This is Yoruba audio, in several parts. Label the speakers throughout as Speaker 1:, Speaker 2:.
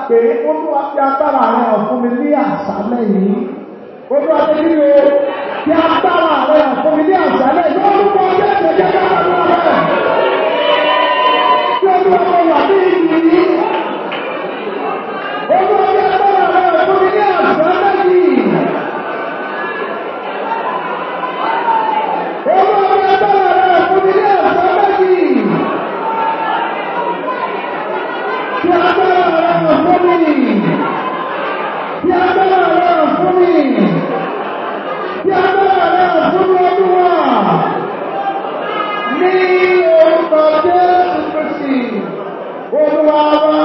Speaker 1: pé olúwa fi agbára rẹ̀ hàn fún mi ní àṣálẹ̀ yìí olúwa ti kí ni o fi agbára rẹ̀ hàn fún mi ní àṣálẹ̀ yìí olúwa ọjọ́ ìṣẹ̀jẹ̀ bá wà lọ́wọ́ rẹ̀ tí olúwa mo wà ní ìlú yìí olúwa fi agbára rẹ̀ hàn fún mi ní àṣálẹ̀ yìí. Olúwa fi agbára rẹ̀ hàn fún mi ní àṣálẹ̀ yìí. Fi agbára rẹ̀ hàn fún mi. Fi agbára rẹ̀ hàn fún mi. Fi agbára rẹ̀ hàn fún mi Olúwa. Ní orúkọ Jésù Kristi, Olúwa wa.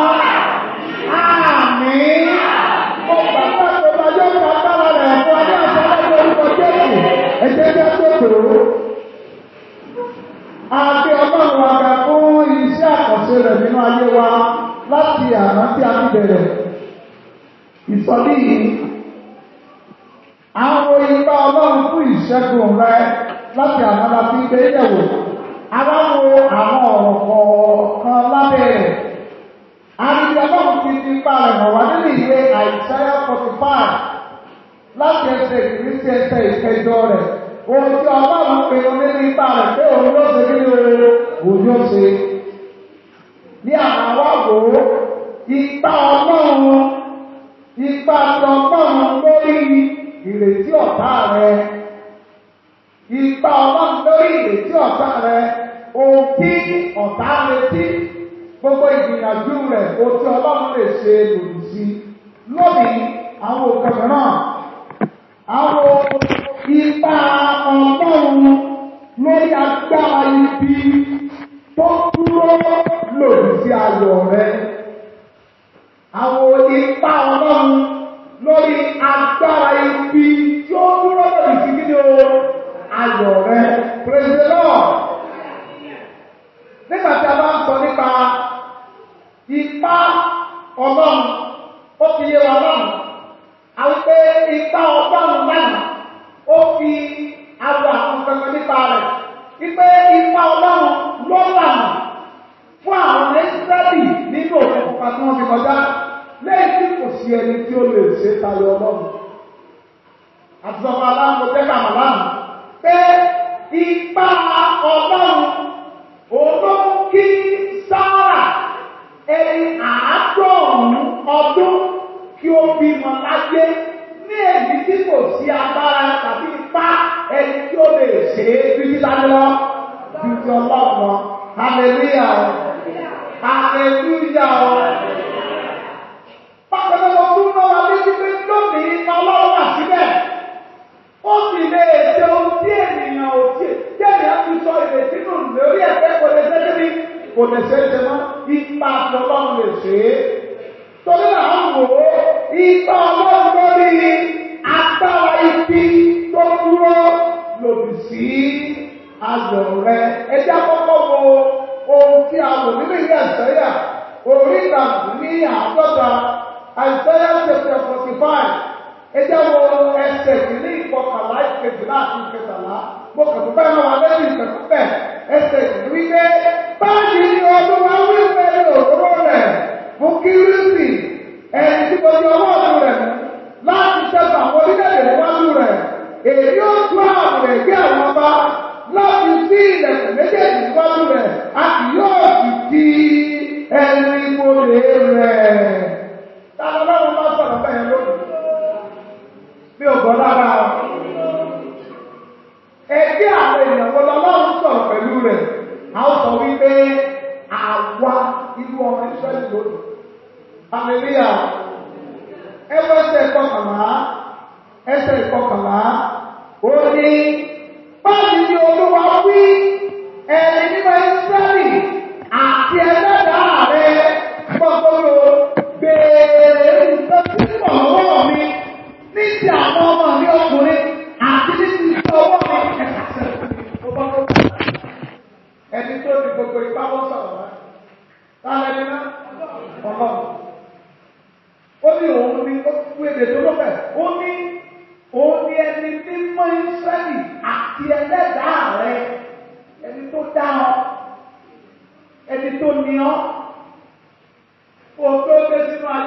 Speaker 1: Àmín. Mo gbàgbọ́ pé ọjọ́ ìgbà agbára rẹ̀ fún ọdún àṣálẹ́ ní orúkọ Jésù. Ẹ jẹ́ kí a tó tòrò. Àti ọlọ́run wa ga fún iṣẹ́ àkànṣe rẹ̀ nínú ayé wa láti àná tí a ti bẹ̀rẹ̀. Ìsọ̀lí yìí, àwọn ipa ọlọ́run fún ìṣẹ́gun rẹ láti àná la fi gbé yẹ̀wò. Àwọn wo àwọn ọ̀rọ̀ kọ̀ọ̀kan lábẹ́ rẹ̀. Àti ọlọ́run fi ti ipa rẹ̀ hàn wá nínú ìwé Àìsáyà forty five láti ẹsẹ̀ ìkíní sí ẹsẹ̀ ìkẹjọ rẹ̀. Ohun tí ọlọ́run pinnu nínú ipa rẹ̀ pé òun ló ṣe nínú òun yóò ṣe. Ní àwọn wá wò ó, ipa ọlọ́run, ipa ti ọlọ́run lórí ìrètí ọ̀tá rẹ̀. Ipa ọlọ́run lórí ìrètí ọ̀tá rẹ̀. Ohun tí ọ̀tá retí, gbogbo ìgbìyànjú rẹ̀, ohun tí ọlọ́run lè ṣe lòdì sí. Lónìí, àwọn òkè mìíràn àwọn ipa ọlọ́run lórí agbára ibi tó dúró lòdì sí ayọ̀ rẹ. Àwọn ipa ọlọ́run lórí agbára ibi tí ó dúró lòdì sí kíni o ayọ̀ rẹ. Praise the Lord. Nígbà tí a bá ń sọ nípa ipa ọlọ́run, ó fi yé wa lọ́rùn àwọn pé ipa ọlọ́run lánàá ó fi awọ àwọn kankan nípa rẹ̀ wípé ipa ọlọ́run ló lànà fún àwọn ẹ́sítẹ́lì nínú òkè pupa tí wọ́n fi kọjá lẹ́yìn tí kò sí ẹni tí ó lè ṣe tayọ ọlọ́run àtúnṣọpọ̀ aláǹkó tẹ́ka màláàmù pé ipa ọlọ́run òun ló mú kí sáárà ẹni àádọ́rùn-ún ọdún kí ó bímọ láyé ní èyí tí kò sí agbára tàbí ipá ẹni tí ó lè ṣe é títí láyé lọ ju ti ọlọ́run lọ. Hallelujah o. Hallelujah o. Bákan náà wọ́n tún náà wá létí pé lónìí ipa ọlọ́run wà síbẹ̀. Ó sì lè ṣe ohun tí ènìyàn ò tí ènìyàn fi sọ ìrètí nù lórí ẹ̀fẹ́ kò lè ṣe débi kò lè ṣe é ṣe mọ́. Ipa àti ọlọ́run lè ṣe é torí àwọn wò ó ipa ọlọ́run lórí agbára ibi tó dúró lòdì sí ayọ̀ rẹ. ẹjẹ́ àkọ́kọ́ wo ohun tí a wò nínú ilé àìsẹ́yà orí ìtàkùn ní àádọ́ta àìsẹ́yà chapter forty five ẹjẹ́ wo ẹsẹ̀ kìíní ìkọkànlá ìkejìlá àti ìkẹtàlá mo kàn tó bẹ́ẹ̀ máa wà lẹ́yìn ìkẹtù bẹ́ẹ̀ ẹsẹ̀ kìíní wípé báyìí ni ọdún wa wí pẹ̀lú òróró rẹ̀ fún kírísì ẹni tí mo ti ọwọ́ ọ̀tún rẹ̀ mú láti ṣẹ́gun àwọn orílẹ̀-èdè níwájú rẹ̀ èyí ó tú àwọn rẹ̀ gbé àwọn ọba láti sí ilẹ̀kùn méjèèjì níwájú rẹ̀ a kì yóò sì di ẹni ìmọ̀lẹ̀ rẹ̀. Táwọn ọlọ́run bá sọ̀rọ̀ bẹ́ẹ̀ lónìí. Mi ò gbọ́ lára o. Ẹgbẹ́ àwọn ènìyàn wo lọ́lọ́run sọ̀rọ̀ pẹ̀lú rẹ̀? A ó sọ wípé àwa inú ọmọ Ísírẹ́lì lónìí. Hallelujah. Ẹwọ́ ẹsẹ̀ ìkọkànlá, ẹsẹ̀ ìkọkànlá, ó ní báyìí ni olúwa wí ẹni nígbà Ísírẹ́lì àti ẹlẹ́dàá rẹ̀ gbọ́gbọ́rọ̀ béèrè nǹkan tí mò ń wọ̀ mi ní ti àwọn ọmọ mi ọkùnrin àti ní ti ìṣe ọwọ́ mi ẹ̀ka sẹ́yìn tó bá tó kù. Ẹni tó ti gbogbo ipá wọ́n sọ̀rọ̀ wá. Táwọn ẹni náà ọlọ́run. Ó ní òun ni ó kú èdè tó lọ́fẹ̀. Ó ní òun ni ẹni tí mọ Ísírẹ́lì àti ẹlẹ́dàá rẹ̀. Ẹni tó dá ọ. Ẹni tó ní ọ. Òun tó dé sínú ayé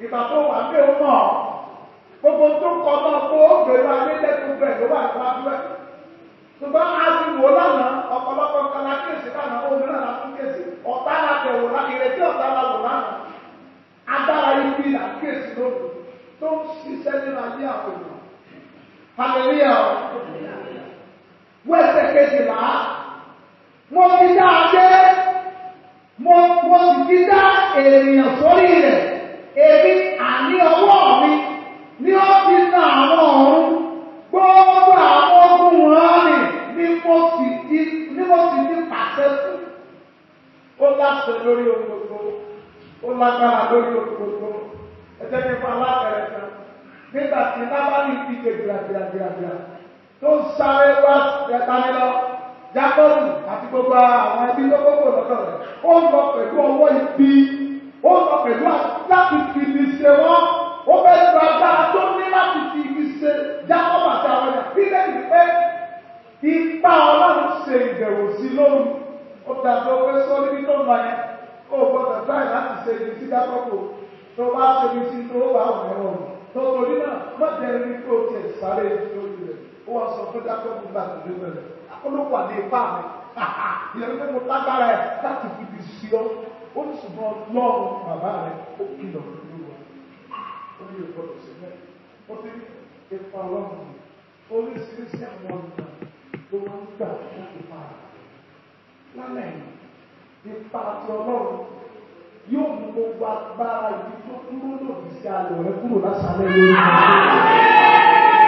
Speaker 1: ìgbà tó wà ní òun mọ̀ gbogbo tó kọ náà kó gbèrú ayélujára gbogbo ẹ̀ ló wà ní wájú ẹ̀ ṣùgbọ́n a ti wò lánàá ọ̀pọ̀lọpọ̀ kan la kéèsì lánàá òmìnira la tún kéèsì ọ̀tá la tẹ̀ wò lánàá ìrètí ọ̀tá la wò lánàá agbára ibi la kéèsì lónìí tó ń ṣiṣẹ́ nínú ayé àwọn èèyàn hallelujah wẹ́sẹ̀ kejìlá mo ti dá adé mo mo sì ti dá ènìyàn sórí rẹ̀ èmi àní ọwọ́ mi ni ó ti na àwọn ọ̀run gbogbo àwọn ogun wọn ni ni mo sì ti ni mo sì ti pàṣẹ fún ó láṣẹ lórí ohun gbogbo ó lágbára lórí ohun gbogbo ẹsẹ̀ ní fún alábẹ̀rẹ̀ kan nígbà tí lábàlì ti ké gbìràgbìràgbìrà tó ń sáré wá ẹ̀tàní lọ jákọ́ọ̀lù àti gbogbo àwọn ẹbí tó gbogbo lọ́dọ̀ rẹ̀ ó ń lọ pẹ̀lú ọwọ́ ibi ó ń lọ pẹ̀lú láti fi ibi ṣe wọ́n ó fẹ́ gba agbára tó ní láti fi ibi ṣe jákọ́ọ̀lù àti àwọn ẹ̀yà bí lẹ́yìn pé ipa ọlọ́run ṣe ìbẹ̀wò sí lóru ó dàbí ó fẹ́ sọ níbi tó ń lọ yẹn ó gbọ́dọ̀ táì láti ṣe ibi sí jákọ́ọ̀lù tó bá ṣe ibi sí tó bá wọ̀ ẹ̀rọ tọ́tọ̀rí náà mọ́tẹ́ rí kó tiẹ̀ sáré lórí rẹ̀ ó wá sọ fún jákọ́ọ̀bù gbà tó dé bẹ̀rẹ̀ olóko àdé ipá mi ìyẹn pé mo lágbára ẹ̀ láti fi ibi sí ọ ó ní ṣùgbọ́n lọ́rùn bàbá rẹ̀ ó kìlọ̀ lórí wa ó ní ìgbọ́dọ̀ sí mẹ́ ó ní ipa ọlọ́run yìí oríṣiríṣi àwọn ọ̀nà ló máa ń gbà láti pa lálẹ́ yìí ipa ti ọlọ́run yóò mú gbogbo agbára ibi tó dúró lòdì sí ayọ̀ rẹ kúrò lásàlẹ̀ lórí ọ̀rọ̀.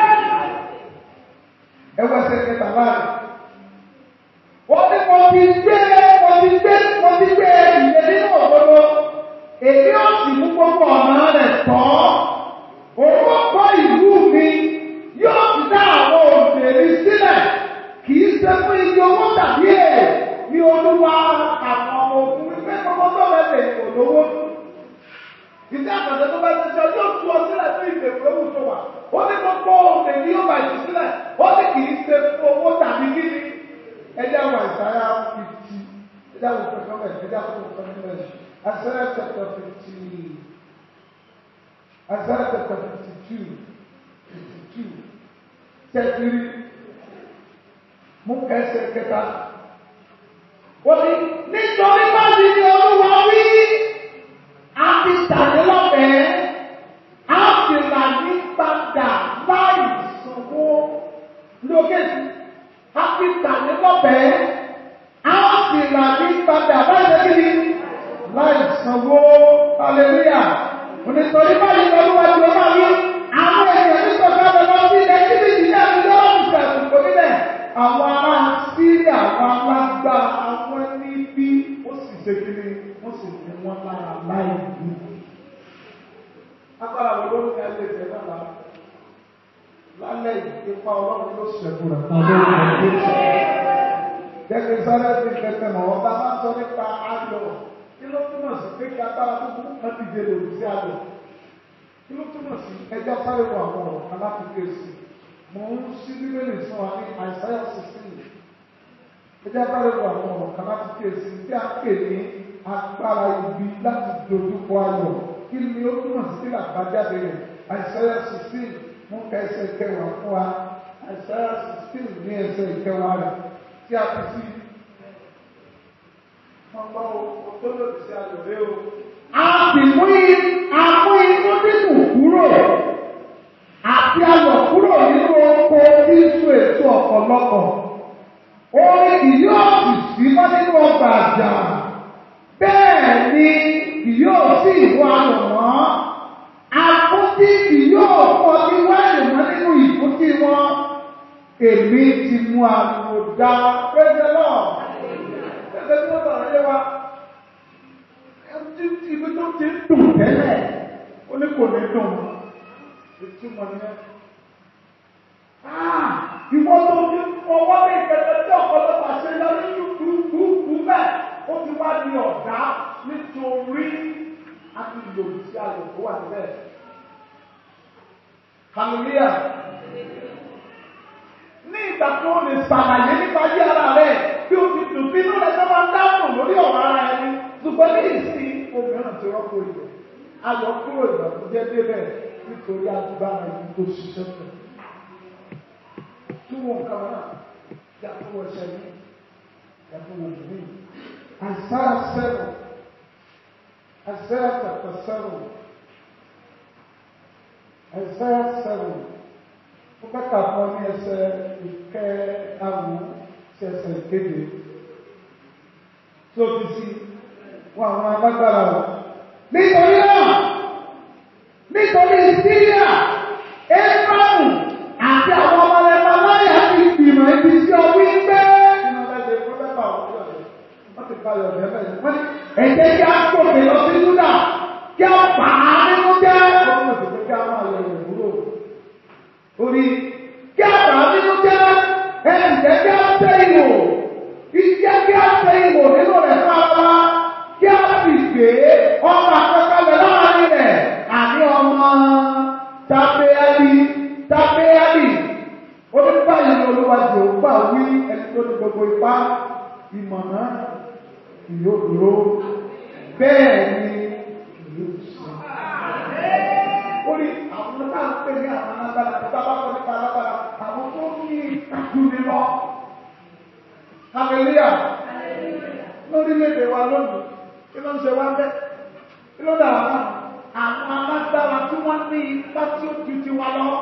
Speaker 1: ẹ wá ẹsẹ̀ kẹta láàrin. wọ́n ní mo ti gbé mo ti gbé mo ti gbé ìyè nínú òdodo èmi ò sì mú gbogbo ọ̀nà rẹ̀ tọ́. owó kọ́ ìlú mi yóò ti dá àwọn òṣèré sílẹ̀ kì í ṣe fún iye owó tàbí èrè ní olúwa àwọn ọmọ ogun wípé gbogbo tó bẹ lè kò lówó. Ìdí àgbàdo tó bá ti sọ yóò tú ọ sílẹ̀ fún ìgbèkùn ewu tó wà. Ó ní gbogbo òde ní yóò bá jù sílẹ̀. Ó ní kì í ṣe fún owó tàbí kíni. Ẹjẹ́ àwọn ìsáyà fifty. Ẹjẹ́ àwọn ìfẹ́ fẹ́ ẹjẹ́ àwọn ìfẹ́ fẹ́ ẹjẹ́. Àṣẹ́rẹ́ chapter fifty. Àṣẹ́rẹ́ chapter fifty two. Fifty two. Tẹ̀sírí. Mú kẹsẹ̀ kẹta. Wọ́n ní nítorí báyìí ni olúwa wí, a ti tàbí lọ́bẹ̀ẹ́, a sì là ní padà láì sanwó lókèjì. A ti tàbí lọ́bẹ̀ẹ́, a sì là ní padà láì lẹ́kìrì láì sanwó. Hallelujah. Nítorí báyìí ni olúwa ti wọ́n wí, àwọn èèyàn ní sọ̀kà lọ sí ilẹ̀ tí bí ìdílé àti lọ́wọ́ ìṣàkóso níbẹ̀. Àwọn ará Síríà àwọn alágbá àwọn ẹni bí ó sì ṣe kiri wọ́n sì ní wọ́n lára láì ní. Agbára wo ló ń ní ẹlẹ́ ìfẹ́ náà lára? Lálẹ́ ìfipá ọlọ́run ló ṣẹ̀kù rẹ̀ fún ọdún ìgbà Gẹ́gẹ́ sáré ti kẹ̀kẹ́ mọ̀ ọ́ bá bá sọ nípa ayọ̀. Kí ló túmọ̀ sí pé kí agbára tó kún kan ti dé lòdì sí ayọ̀? Kí ló túmọ̀ sí ẹjọ́ sáré wọ àwọn ọ̀rọ̀ kan láti ké sí? Mo ń ṣí bíbélì fún wa ní Àìsáyà sixteen ẹjẹ́ bá lè wọ àwọn ọ̀rọ̀ kan láti kíyèsí tí a pè ní agbára ibi láti dojúkọ ayọ̀ kí ni ó túmọ̀ sí kí làbájáde rẹ̀ àìsàyà sixteen mú ká ẹsẹ̀ kẹwàá fún wa àìsàyà sixteen ní ẹsẹ̀ ìkẹwàá rẹ̀ tí a fi sí. wọ́n gbọ́ o tó lòdì sí ayọ̀ rẹ o. a sì mú àmú inú dídùn kúrò àti ayọ̀ kúrò nínú oko tí ń so èso ọ̀pọ̀lọpọ̀ orin kì yóò sì sí mọ́ nínú ọgbà àjà bẹ́ẹ̀ ni kì yóò sí ìwọ àlọ́mọ́ àfúntí kì yóò kọ́ ní wáìnì mọ́ nínú ìfúntí wọn èmi ti mú àlùkò dá pẹ́ẹ́sẹ́ náà pẹ́ẹ́sẹ́ tí wọ́n sọ̀rọ̀ yé wa ibi tó ti ń dùn tẹ́lẹ̀ ó ní kò ní dùn ìtumọ̀ nìyẹn ìwọ tó ti fọwọ́ ní ìpẹ̀tẹ̀ tí ọ̀pọ̀lọpọ̀ ṣe lọ ní kúkúkú bẹ́ẹ̀ ó ti wá di ọ̀dá nítorí a ti lòdì sí ayọ̀ tó wà níbẹ̀. Hallelujah. Ní ìgbà tó o lè ṣàlàyé nípa ayé ara rẹ̀ bí o ti dùn bínú rẹ̀ tó máa ń dáhùn lórí ọ̀rọ̀ ara ẹni ṣùgbọ́n ní ìsìn obìnrin ti rọ́pò ìlú. ayọ̀ kúrò ìbànújẹ́ débẹ̀ nítorí agbára ibi tó ṣiṣẹ́ pẹ̀. Kí wọ́n kàn náà yàtọ̀ wọ ẹsẹ̀ mi yàtọ̀ wọ ìlú mi. Isaiah seven Isaiah chapter seven Isaiah seven ó kàkà fún ní ẹsẹ̀ ìkẹ́ àrùn sí ẹsẹ̀ ìkéde tí ó ti sí wọn àwọn alágbára wọn. Nítorí náà, nítorí Síríà, Éfrámù àti àwọn ọmọ ẹ̀fọ́ láyà ti gbìmọ̀ ibi tí ọ wí pé. Nínú ẹgbẹ́ fún mẹ́fà òkú ọ̀dẹ̀, wọ́n ti balẹ̀ ọ̀dẹ̀ bẹ́ẹ̀. Wọ́n ní ẹ̀jẹ̀ kí á gòkè lọ sí Júdà, kí á bà á nínú jẹ́. Wọ́n mọ̀ sí pé kí á máa yọ ìwúrò. Orí kí á bà á nínú jẹ́, ẹ̀jẹ̀ kí á tẹ́ ìwò. Ìjẹ́ kí á tẹ́ ìwò nínú rẹ̀ fún ara kí a sì gbé ọmọ àkọ́kọ́lẹ̀ láàrin rẹ̀ àní ọmọ tàbíyàlì tàbíyàlì onípa ìlú olúwàjò gbà wí ẹni tó ní gbogbo ipá ìmọ̀nà ìyóò dúró bẹ́ẹ̀ ni ìlú sọ. ó ní àwọn náà ń pè ní àwọn alágbára tó bá bá kọ́ nípa alágbára àwọn tó ní ìtàkùn lọ. Hallelujah. Lórílẹ̀-èdè wa lónìí kí ló ń ṣe wá bẹ́ẹ̀ kí ló dà wá náà àwọn alágbára tí wọ́n ní ipá tí ó ju ti wá lọ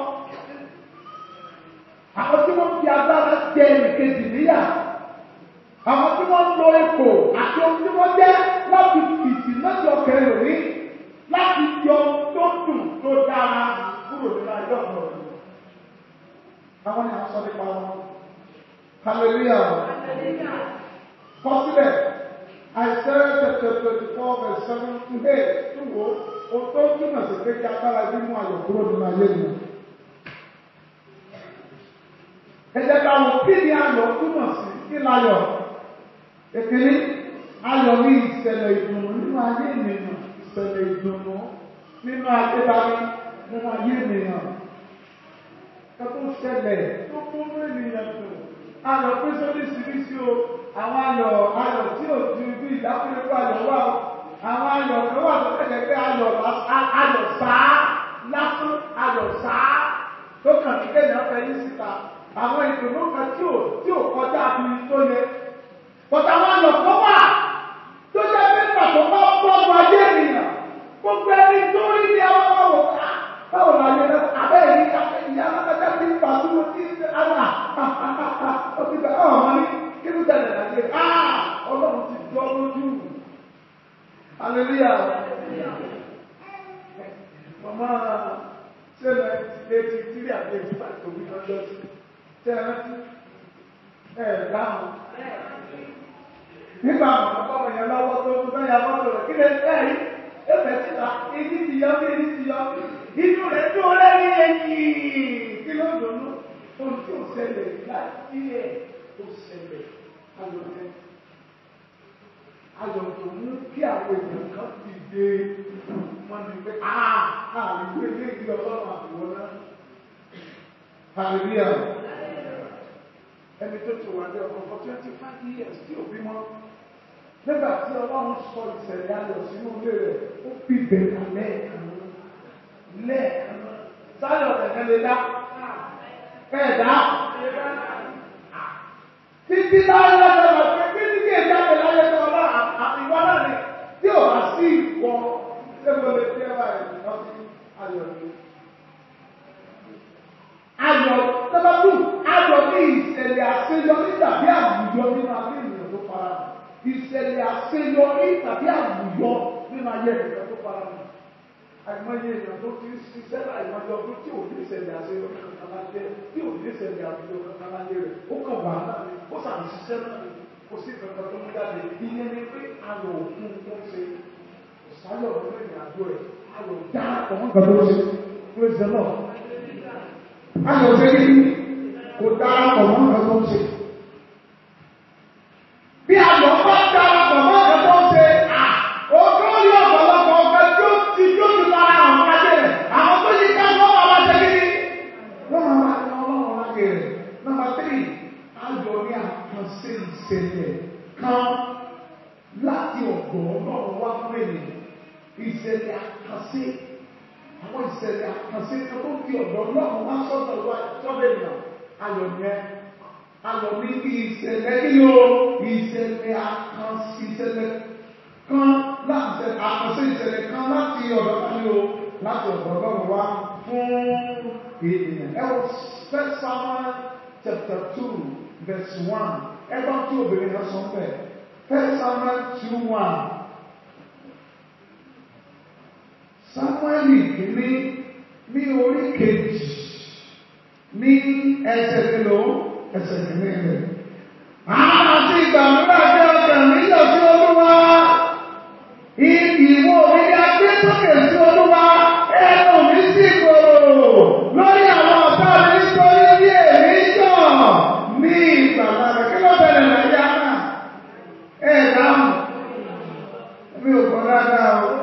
Speaker 1: àwọn tí wọ́n fi agbára jẹ ìkejì níyà àwọn tí wọ́n lo ipò àti ohun tí wọ́n jẹ́ láti fìtì láti ọkẹ́ lórí láti yọ tó dùn tó dára kúrò nínú ayé ọ̀pọ̀ rẹ̀ àwọn ni a sọ nípa wọn hallelujah kọsílẹ̀. Isaiah chapter twenty-four verse seven to eight tó wo o tó túmọ̀ sí pé kí agbára bí mú ayọ̀ kúrò nínú ayé mi. Ẹ jẹ́ ká wọ kí ni ayọ̀ túmọ̀ sí kí láyọ̀. Èkìní ayọ̀ ní ìṣẹ̀lẹ̀ ìdùnnú nínú ayé ènìyàn ìṣẹ̀lẹ̀ ìdùnnú nínú ayé dání nínú ayé ènìyàn. Ẹ tó ṣẹlẹ̀ tó kún ènìyàn dùn. Ayọ̀ pín sórí síbísí o àwọn ayọ̀ ayọ̀ tí ò ju bí ìdákùnrin kó ayọ̀ wà ó àwọn ayọ̀ tó wà tó tẹ̀lé pé ayọ̀ ayọ̀ sáá lásán ayọ̀ sáá tó kàn ní kéèyàn fẹ́ yí síta àwọn ìdùnnú kan tí ò tí ò kọjá bí tó yẹ bọ̀tà àwọn ayọ̀ tó wà tó jẹ́ pé pàtó bá bọ́ọ̀lù ayé ènìyàn gbogbo ẹni tó rí ní àwọn ọmọ wò ká báwo la yẹ abẹ́ yìí ìyá alágbádá ti ń pàtó ní àná ó ti bẹ̀ ọ̀ wọ́n ní kí ló tẹ̀lé láti ẹ̀ áà ọlọ́run ti jọ lójú hallelujah mama sẹ́lẹ̀ eighty three and eighty five to be hundred tẹ́lẹ̀ ẹ̀ dáhùn nígbà àwọn ọmọ yẹn lọ́wọ́ tó tó bẹ́ẹ̀ yà mọ́tò rẹ̀ kí lè tẹ́ yìí ẹ̀fẹ̀ síta ìdí ti yọ bí ìdí ti yọ inú rẹ̀ tó lẹ́yìn ẹ̀yìn kí ló dùnú ohun tí ò ṣẹlẹ̀ láti ẹ̀ tó ṣẹlẹ̀ ayọ̀tẹ́ ayọ̀ tó mú kí àwọn èèyàn kan ti dé wọn ni pé àìwé ilé ìlú ọlọ́run àbúrò náà hallelujah ẹni tó ti wà ní ọkọ̀ for twenty five years tí ò bímọ nígbà tí ọlọ́run sọ ìṣẹ̀lẹ̀ ayọ̀ sínú ilé rẹ̀ ó fi bẹ̀rẹ̀ lẹ́ẹ̀kan lẹ́ẹ̀kan sáyọ̀ tẹ̀lé lè dá ẹ̀dá títí láyé lọ́dọ̀ pé kí ní kí èdè àgbẹ̀ láyé tó ọlá àtiwọ́ náà ni tí ò bá sí ìwọ ṣébo lè fi ẹwà ẹ̀ lọ sí ayọ̀ ni. Ayọ̀ tẹ́lẹ̀kù ayọ̀ ní ìṣẹ̀lẹ̀ àṣeyọrí tàbí àwùjọ nínú ayé ènìyàn tó fara hàn. Ìṣẹ̀lẹ̀ àṣeyọrí tàbí àwùjọ nínú ayé ènìyàn tó fara hàn. Àìmọye èèyàn tó ti ń ṣiṣẹ́ láìmọye ọdún tí ò ní ìṣẹ̀lẹ̀ àṣeyọrí kankan láyé tí ò ní ìṣẹ̀lẹ̀ àwùjọ kankan láyé rẹ̀ ó kàn wà náà ni ó sàn ṣiṣẹ́ náà ni kò sí kankan tó ń jáde ìyẹn ni pé ayọ̀ òkun tó ń ṣe ìsáyọ̀ nínú ìrìn àjò rẹ̀ ayọ̀ dá ọmọ nǹkan tó ń ṣe praise the Lord. Ayọ̀ ṣe kí kò dá ọmọ nǹkan tó ń ṣe. Bí ayọ̀ bá dá ọmọ nǹkan tó ń ṣe, òkú ní ọ̀pọ̀lọpọ̀ ọ̀gá tí ó ti tó ti lára àwọn ọ̀gájẹ́ rẹ̀. Àwọn tó yí ká lọ́wọ́ àwọn ṣe kí ni? Wọ́n máa máa ní ọlọ́run láyé rẹ̀. Nọ́mbà tírì, ayọ̀ ní àkànṣe ìṣẹ̀lẹ̀ kan láti ọ̀dọ̀ ọlọ́run wá fún ènìyàn. ìṣẹ̀lẹ̀ àkànṣe àwọn ìṣẹ̀lẹ̀ àkànṣe kan tó fi ọ̀dọ̀ ọlọ́run wá sọ́dọ̀ wá sọ́dọ̀ ènìyàn ayọ̀ yẹn ayọ̀ ní bí ìṣẹ̀lẹ̀ kí ló ìṣẹ̀lẹ̀ àkànṣe ìṣẹ̀lẹ̀ kan láti àkànṣe ìṣẹ̀lẹ̀ kan láti ọ̀dọ̀ kan ní o láti ọ̀dọ̀ ọlọ́run wá fún ènìyàn ẹ wọ first Samuel chapter two verse one ẹ bá tí obìnrin náà sọ bẹ́ẹ̀ first Samuel two one. Sámúẹ́lì kìíní ní orí kejì ní ẹsẹ̀ kìlọ̀ ẹsẹ̀ kìíní rẹ̀. Àwọn àti ìgbàlúrà jẹ́ ọjà nílò sí olúwa. Ìwọ mi ni a gbé sókè sí olúwa. Ẹnu mi sì gbòòrò lórí àwọn ọ̀tá mi nítorí bí èmi yọ̀ ní ìgbàlá rẹ̀. Kí ló bẹ̀rẹ̀ lẹ́yìn àná? Ẹ dáhùn. Mi ò kọ́ dáadáa o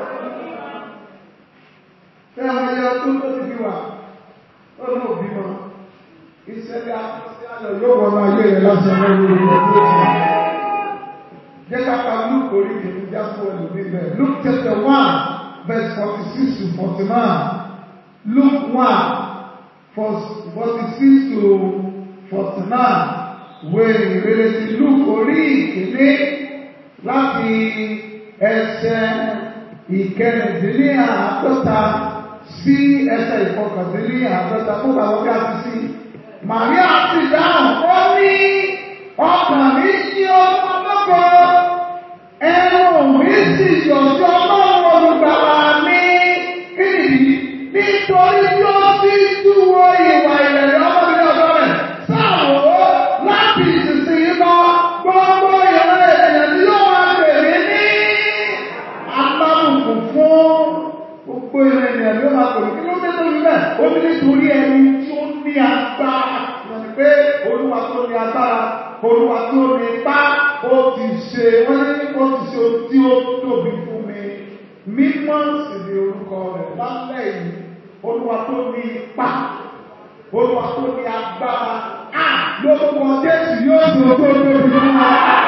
Speaker 1: tẹ́ ẹ máa yẹ ọdún tó ti fi wà lọ́nà òbí mọ́ ìṣẹ̀lẹ̀ àkọsí ayọ̀ yóò wọ́n máa yé rẹ̀ láti ọmọ ìlú ìlú ọdún tó ti jẹ́ kápá Luke orí kìíní jáfó ẹlòmí bẹ́ẹ̀ Luke chapter one verse forty six to forty nine Luke one forty six to forty nine wo ìrere ti Luke orí kìíní láti ẹsẹ̀ ìkẹrìndínláàádọ́ta sí ẹsẹ̀ ìfọkàndínlé àádọ́ta tó bá wọ́n gáàsì sí. Màríà sì dáhùn, ó ní ọkàn mi yí ọmọ lọ́gọ́, ẹnu mi sì yọ̀jọ́ ọlọ́run olùgbàlà mi. Kí nìdí? Nítorí tí ó ti túwọ́ ìwà ìrẹ̀lẹ̀ ọmọ mi ọ̀dọ́ rẹ̀. Sáàwó láti ìsinsìnyí lọ, gbogbo ìrẹ̀ ènìyàn tí yóò máa bèrè ní alábùkún fún gbogbo ìrìn ènìyàn ló máa pè kí ló dé tó rí bẹ́ẹ̀ ó ní nítorí ẹni tí ó ní agbára lọ́nà pé olúwa tó ní agbára olúwa tó ní ipá ó ti ṣe wọ́n ní ó ti ṣe ohun tí ó tóbi fún mi mímọ́ sì ni orúkọ rẹ̀ lálẹ́ yìí olúwa tó ní ipá olúwa tó ní agbára á lórúkọ jésù yóò tó tó tóbi fún wa.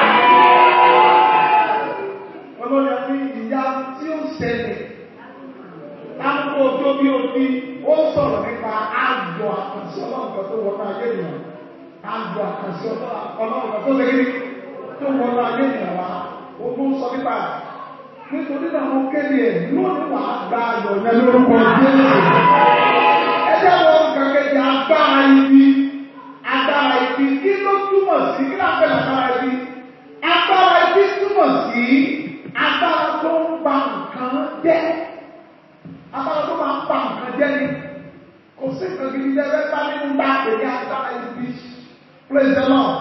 Speaker 1: ọlọ́yà ní ìyá tí ó ṣẹlẹ̀ láàpọ̀ ojú bí o ti ó sọ̀rọ̀ nípa àjọ àkànṣe ọlọ́run tó wọ́n náà yé ènìyàn àjọ àkànṣe ọlọ́run tó lè rí tó wọ́n náà yé ènìyàn wá o tó sọ nípa nítorí náà mo kéde ẹ̀ lónìí wà á gba ayọ̀ yẹn lórúkọ Jésù ẹjẹ́ wọn kẹ̀kẹ́ agbára ibi agbára ibi kí ló túmọ̀ sí kí láǹfẹ̀ agbára ibi agbára ibi túmọ̀ sí agbára tó ń ba nǹkan jẹ́ agbára tó máa ń pa nǹkan jẹ́ ni kò sí nǹkan gidi jẹ́ bẹ́ẹ̀ bá nínú bá èdè agbára ibi praise the Lord.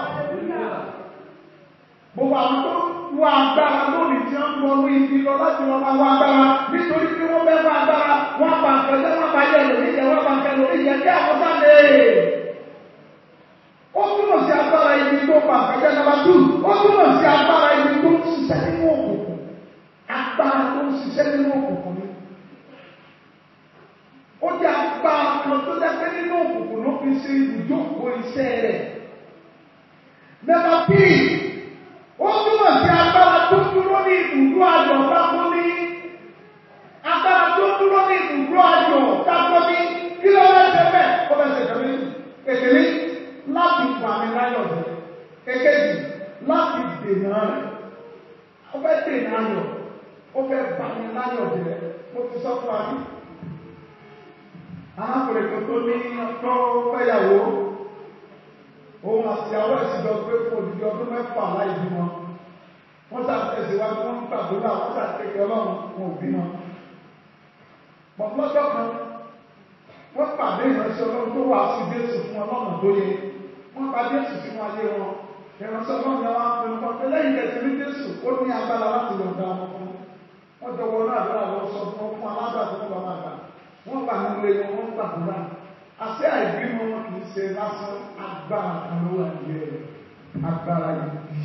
Speaker 1: Gbogbo àwọn tó wá agbára lónìí tí wọ́n ń wọnú ibi lọ láti wọn máa wá agbára nítorí pé wọ́n fẹ́ wá agbára wọ́n pa nǹkan jẹ́ wọ́n pa yẹ lórí ìjẹ́ wọ́n pa nǹkan lórí ìjẹ́ kí àwọn sáde. Ó túmọ̀ sí agbára ibi tó pa nǹkan jẹ́ nàbà tù. Ó túmọ̀ sí agbára ibi tó ń ṣiṣẹ́ nínú òkùnkùn. Agbára tó ń ṣiṣẹ́ nínú òkùnkùn ni ó jẹ́ apá kan tó dẹ́pẹ́ nínú òkùnkùn ló fi ṣe ìjókòó iṣẹ́ rẹ̀. Nọ́mbà P, ó túmọ̀ sí agbára tó dúró ní ibùdó ayọ̀ dákọ́ ní. Agbára tó dúró ní ibùdó ayọ̀ dákọ́ ní. Kí ló wá ṣe bẹ́ẹ̀? Ó fẹ́ ṣe kẹ́lẹ́ kékeré láti wà ní láyọ̀ rẹ̀. Kékejì láti dènà rẹ̀. Ó fẹ́ dènà ayọ̀. Ó fẹ́ bà ní láyọ̀ rẹ̀. Mo ti sọ fún wa ní arákùnrin kan tó ní ọjọ́ fẹ́yàwó òun àti àwọn ìṣìjọ pé fún òdìdí ọdún mẹ́fà láì bímọ wọ́n ṣàtẹ̀síwájú wọ́n ń gbàdúrà wọ́n ṣàtẹ̀kẹ́ ọlọ́run wọn ò bímọ. pọ̀pọ́jọ́ kan wọ́n pàdé ìránṣẹ́ ọlọ́run tó wà sí Jésù fún ọlọ́run tó yẹ wọ́n pa Jésù sínú ayé wọn ìránṣẹ́ ọlọ́run yẹn wá ń pinnu kan pé lẹ́yìn tẹ̀sí ní Jésù ó ní agbára láti yọ̀ǹda ọmọ fún wọ́n jọ wọnú àdúrà lọ sọ fún fún aládàá tó ń bá máa gbà wọ́n gbà ní ilé wọn wọ́n gbàdúrà àti àìbímọ wọn kì í ṣe lásán agbára kan ló wà ní ẹ̀ agbára yìí.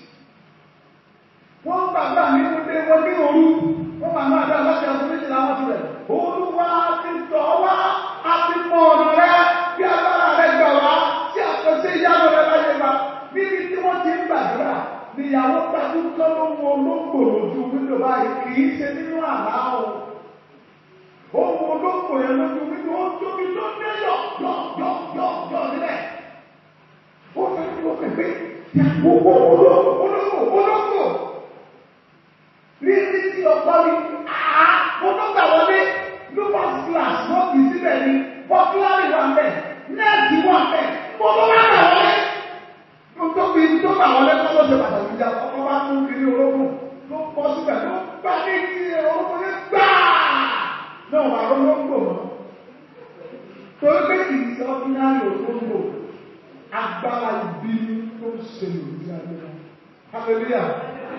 Speaker 1: wọ́n gbàgbà nínú ilé wọn ní òru wọ́n máa máa dá láti ọdún méjìlá wọn tilẹ̀ olúwa ti tọ̀ wá a ti mọ ọ̀nà rẹ bí agbára rẹ gbà wá tí àkọsí ìyáwó rẹ bá yẹ wá níbi tí wọ́n ti ń gbàdúrà níyàwó tajú kọ́ ló wo olóńgbò lójú wíńdò báyìí kì í ṣe nínú àlá o. ó wo olóńgbò yẹn lójú wíńdò ó tóbi tó dé yọ yọ yọ yọ yọ nílẹ̀. ó fẹ́ kí ó fẹ́ pé gbogbo olóńgbò olóńgbò olóńgbò. rírí tí ọkọ rí àá mo tó gbà wọlé ló bá glass wọ́n kì í síbẹ̀ ni bọ́kúlárì wà mẹ́ nẹ́ẹ̀tì wà mẹ́ mo tó wá gbà wọlé tó fi tó bá wọlé kọ́ ló ṣe pàtàkì ìjà ọkọ̀ bá mú kiri ológun ló kọ́ síbẹ̀ ló bá ní kí ológun ní gbáà náà wà olóńgbò mọ́. torí pé kì í ṣe ọ́fíìnàlì olóńgbò agbára ibi tó ń ṣe lòdì ayé wọn. hallelujah.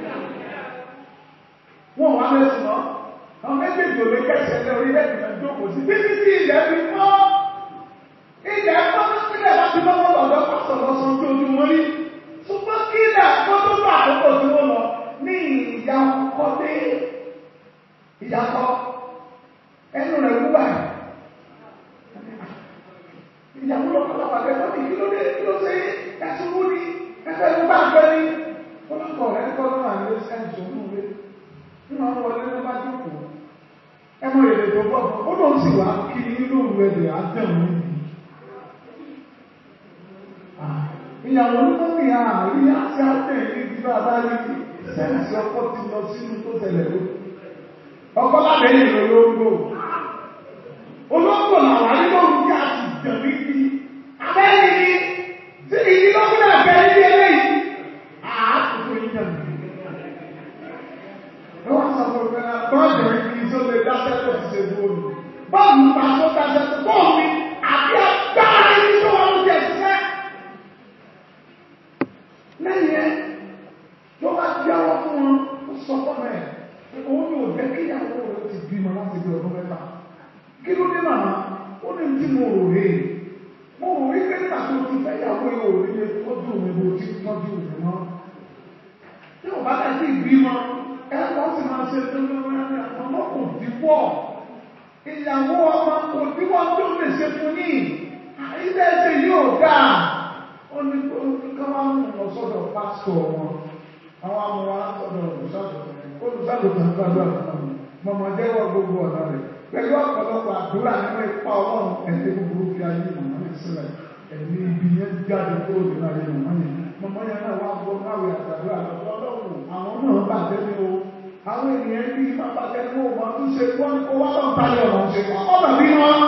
Speaker 1: wọ́n wá lẹ́sùn náà àwọn méjèèjì ò lè kẹ́sẹ̀ lé orí lẹ́sìn náà jókòó sí títí tí ilẹ̀ fi mọ́ ilẹ̀ ẹ̀kọ́ tó sílẹ̀ láti lọ́wọ́ lọ́dọ́ pásọ̀ lọ́sàn tó ojú wọn rí ṣùgbọ́n kí ilẹ̀ ẹ̀kọ́ tó bá àkókò tí wọ́n lọ ní ìyá ọkọ dé ìyàtọ̀ ẹnu rẹ̀ wúwà ìyàwó lọ́pọ̀lọpọ̀ akẹ́kọ̀ọ́ ní kí ló dé kí ló ṣe ẹ̀sùn wú ní ẹ̀fẹ́ ló bá gbẹ ní ọlọ́kọ̀ rẹ̀ kọ́ lọ́wọ́ àlẹ́ ẹ̀sùn wú rẹ̀ nínú àwọn ọmọdé ló bá jókòó ẹmọ èdè tó bọ̀ ó lóun sì wá kí nínú ìwẹ̀dẹ̀ àdẹ̀mú níbi ìyàwó ní mọ́mí àárí àti àtẹ̀ ní ti bá bá rí sẹ́ǹsì ọkọ̀ ti lọ sínú tó tẹ̀lẹ̀ ló ọkọ̀ lábẹ́ ìlú olóńgbò olóńgbò làwọn ayélujára tí a sì jẹ̀ níbi abẹ́rẹ́ ni tí ìdí lọ́kùnrin àgbẹ̀ níbi eléyìí àátùtù ìjẹ̀ níbi wọ́n sọ fún mi náà bọ́ọ̀lù ìbí tó lè dáṣẹ́ tó ti ṣe bóòlù bọ́ọ̀lù ta tó dáṣẹ́ tó bọ́ọ̀lù mi àbí agbára ibi tó wà lóde ṣiṣẹ́. lẹ́yìn ẹ ló bá di àwọn fún wọn ó sọ fún ẹ òun yóò jẹ́ kí ìyàwó rẹ ti bímọ láti bí ọdún mẹ́ta kí ló dé màmá ó ní tí mo rò rè é mo rò rí pé nígbà tó ti fẹ́ ìyàwó yìí ò rí lè tọ́jú mi bó ti tọ́jú mi mọ́ tí ò bá dẹ̀ sí ìbímọ ẹ̀kọ́ sì máa ṣe lórí ọmọ kò dípọ̀ ìyàwó ọmọ kò dípọ̀ tó lè ṣe fún ní ilé ẹsẹ̀ yóò dáa ó ní ká wá mú lọ sọ́dọ̀ pásítọ̀ wọn àwọn amúra sọ́dọ̀ olùṣàgùtàn olùṣàgùtàn gbàdúrà fún mi mọ̀mọ́ jẹ́wọ́ gbogbo ọ̀nà rẹ̀ pẹ̀lú ọ̀pọ̀lọpọ̀ àdúrà nínú ipa ọlọ́run ẹ̀sẹ̀ gbogbo fi ayé màmá mi sílẹ̀ ẹ̀mí ibi yẹn jáde kúrò nínú ayé màmá yẹn mọ̀mọ́ yẹn náà wá gbọ́ náà wẹ̀ àtàdúrà lọ́dọ̀ àwọn náà bàjẹ́ ní o àwọn ènìyàn bí i máa bàjẹ́ ní o máa tún ṣe wọ́n kó wá lọ́n tayọ̀ ọ̀rọ̀ ṣe kọ́ bàbí wọn.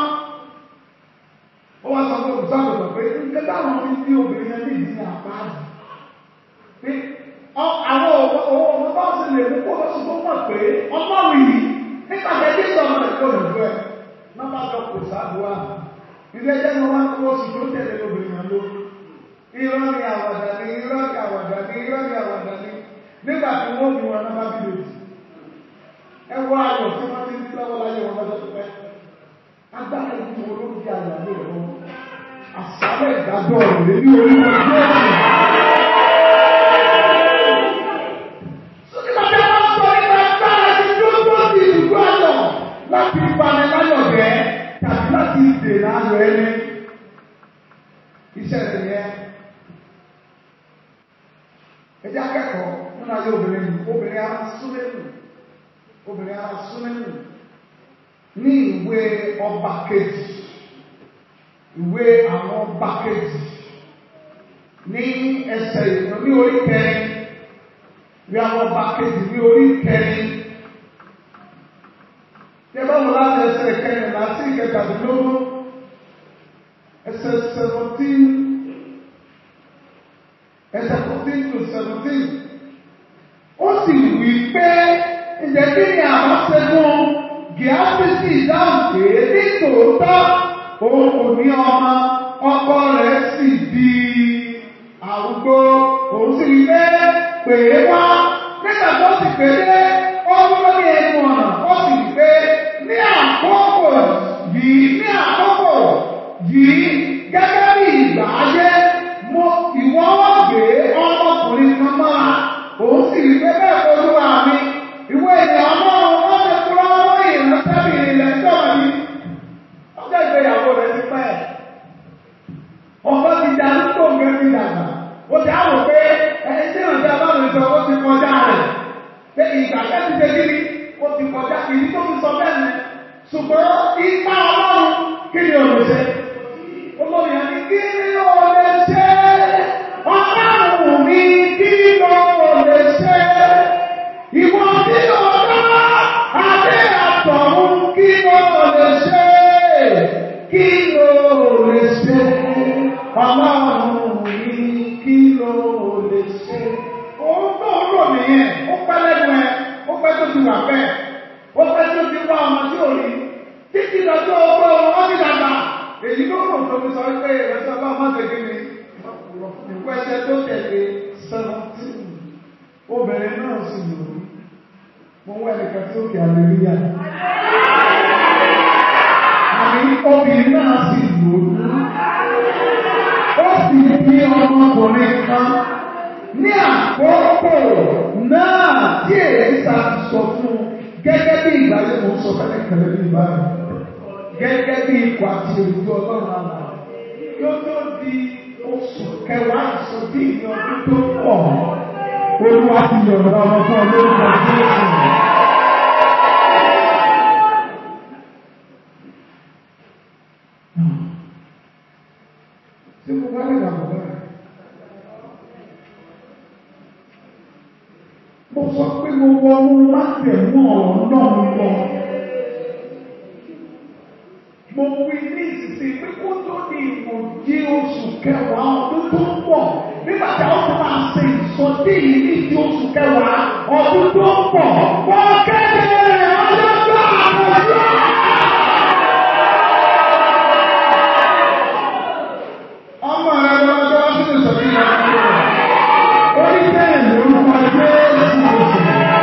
Speaker 1: ó wá sọ fún olùsọ́gbọ̀n pé nígbà táwọn fi bí obìnrin yẹn ní ìdí àpáàdì pé àwọn owó ọmọ bá ṣe lè mú kó lọ́sùn tó mọ̀ pé ọmọ yìí nígbà tẹ́ tí sọ̀rọ̀ rẹ̀ kó lè fẹ́ má bá jọ kò sáàbùwà ilé ẹjẹ́ ni wọ́n kó oṣù tó tẹ̀lé obìnrin yẹn lórí irọ́ ni àwàdà ni irọ́ ni àwàdà ni irọ́ ni àwàdà ni nígbà tí wọ́n bí wọn náà bá bí lòdì ẹ wọ ayọ̀ tí wọ́n ti ń bí lọ́wọ́ láyé wọn lọ́jọ́ tó pẹ́ agbára ìlú wọn ló ń di àyà ní ìlú wọn àṣálẹ̀ ìdájọ́ rẹ̀ ní orí wọn jẹ́ láti ìpani láyọ̀ jẹ́ tàbí láti ìdènà ayọ̀ ẹni iṣẹ́ rẹ̀ yẹn ẹjẹ́ akẹ́kọ̀ọ́ nínú ayé obìnrin nù obìnrin ara súnmẹ́nù obìnrin ara súnmẹ́nù ní ìwé ọba kejì ìwé àwọn ọba kejì ní ẹsẹ̀ ìwé ní orí kẹrin ní àwọn ọba kejì ní orí kẹrin yẹ bá wọn láti ẹsẹ̀ kẹrin láti ìkẹtàdínlógún ẹsẹ̀ seventeen ẹsẹ̀ fourteen to seventeen ó sì wí pé ǹjẹ́ kí ni àwọn ṣẹ́gun gíásì sì dáhùn pé ní tòótọ́ òun kò ní ọmọ ọkọ rẹ̀ sì di àrúgbó òun sì wí pé pè é wá nígbà tó sì pè é ọdún lórí ẹnu ọ̀nà ó sì wí pé ní àkókò yìí ní àkókò yìí gẹ́gẹ́ bí ìgbà ayé mo ìwọ́ wọ́n gbé ọmọkùnrin kan máa òun sì rí pé bẹ́ẹ̀ olúwa mi ìwé ènìyàn ọlọ́run wọ́n ti kúrọ́ lórí ìrántẹ́bì ilẹ̀ tó yìí ọjọ́ ìgbéyàwó rẹ̀ ti pẹ́ ọkọ ti dá lóko nǹkan ti dàgbà ó ti àwọn pé ẹni tí ìrántí abáwọn sọ ó ti kọjá rẹ̀ pé ìgbà tẹ́ ti ṣe kí ni ó ti kọjá ìdí tó fi sọ bẹ́ẹ̀ ni ṣùgbọ́n ipa ọlọ́run kí ni ò lè ṣe olórí ẹni kí ni ò lè ṣe ọlọ́run mi kí ni ò lè ṣe ìwọ tí ò dá adé àtọ̀run kí ni ò lè ṣe kí ni ò lè ṣe ọlọ́run mi kí ni ò lè ṣe. Òun tó ń rò nìyẹn, ó pẹ́ lẹ́nu ẹ, ó pẹ́ tó ti wà bẹ́ẹ̀, ó pẹ́ tó ti wá ọmọ tí ò rí. Títí lọ́jọ́ ọgbọ́ wọn ti dàgbà. Èyí ló rò tó fi sọ pé ìrẹsẹ̀ ọlọ́run má ṣe kí ni. Ìpẹ́sẹ̀ tó tẹ̀lé seventeen. Obìnrin náà sì lò ó. Mo wá ẹnìkan tí ó kì àlèríyà. Àmì obìnrin náà sì lò ó. Ó sì bí ọmọkùnrin kan ní àkókò náà tí èyí sọ fún gẹ́gẹ́ bí ìgbàlẹ̀ mọ̀ sọ fẹ́lẹ́ kẹlẹ́ bí ìbára gẹ́gẹ́ bí ikọ̀ àti èrùjọ ọlọ́run àmà yóò tó di oṣù kẹwàá ìsọdí ní ọdún tó pọ̀ olúwa ti yọ̀rọ̀ ọmọ fún ọ lórúkọ jésù. Ṣé mo bá lè dàgbà báyìí? Mo sọ pé mo wọnú látẹ̀mú ọ̀rọ̀ náà lọ. Mo wí ní ìsinsìn pé kó tó di ìwòye oṣù kẹwàá ọdún tó ń bọ̀. Nígbà tí a ó ti máa ṣe ìsọdí yìí ní ti oṣù kẹwàá ọdún tó ń bọ̀. Wọ́n kéde ọjọ́ tó àkọsí. Ọmọ rẹ̀ lọ́jọ́ sínú ìsọdí yìí. Orí bẹ́ẹ̀ lórúkọ Jésù oṣù.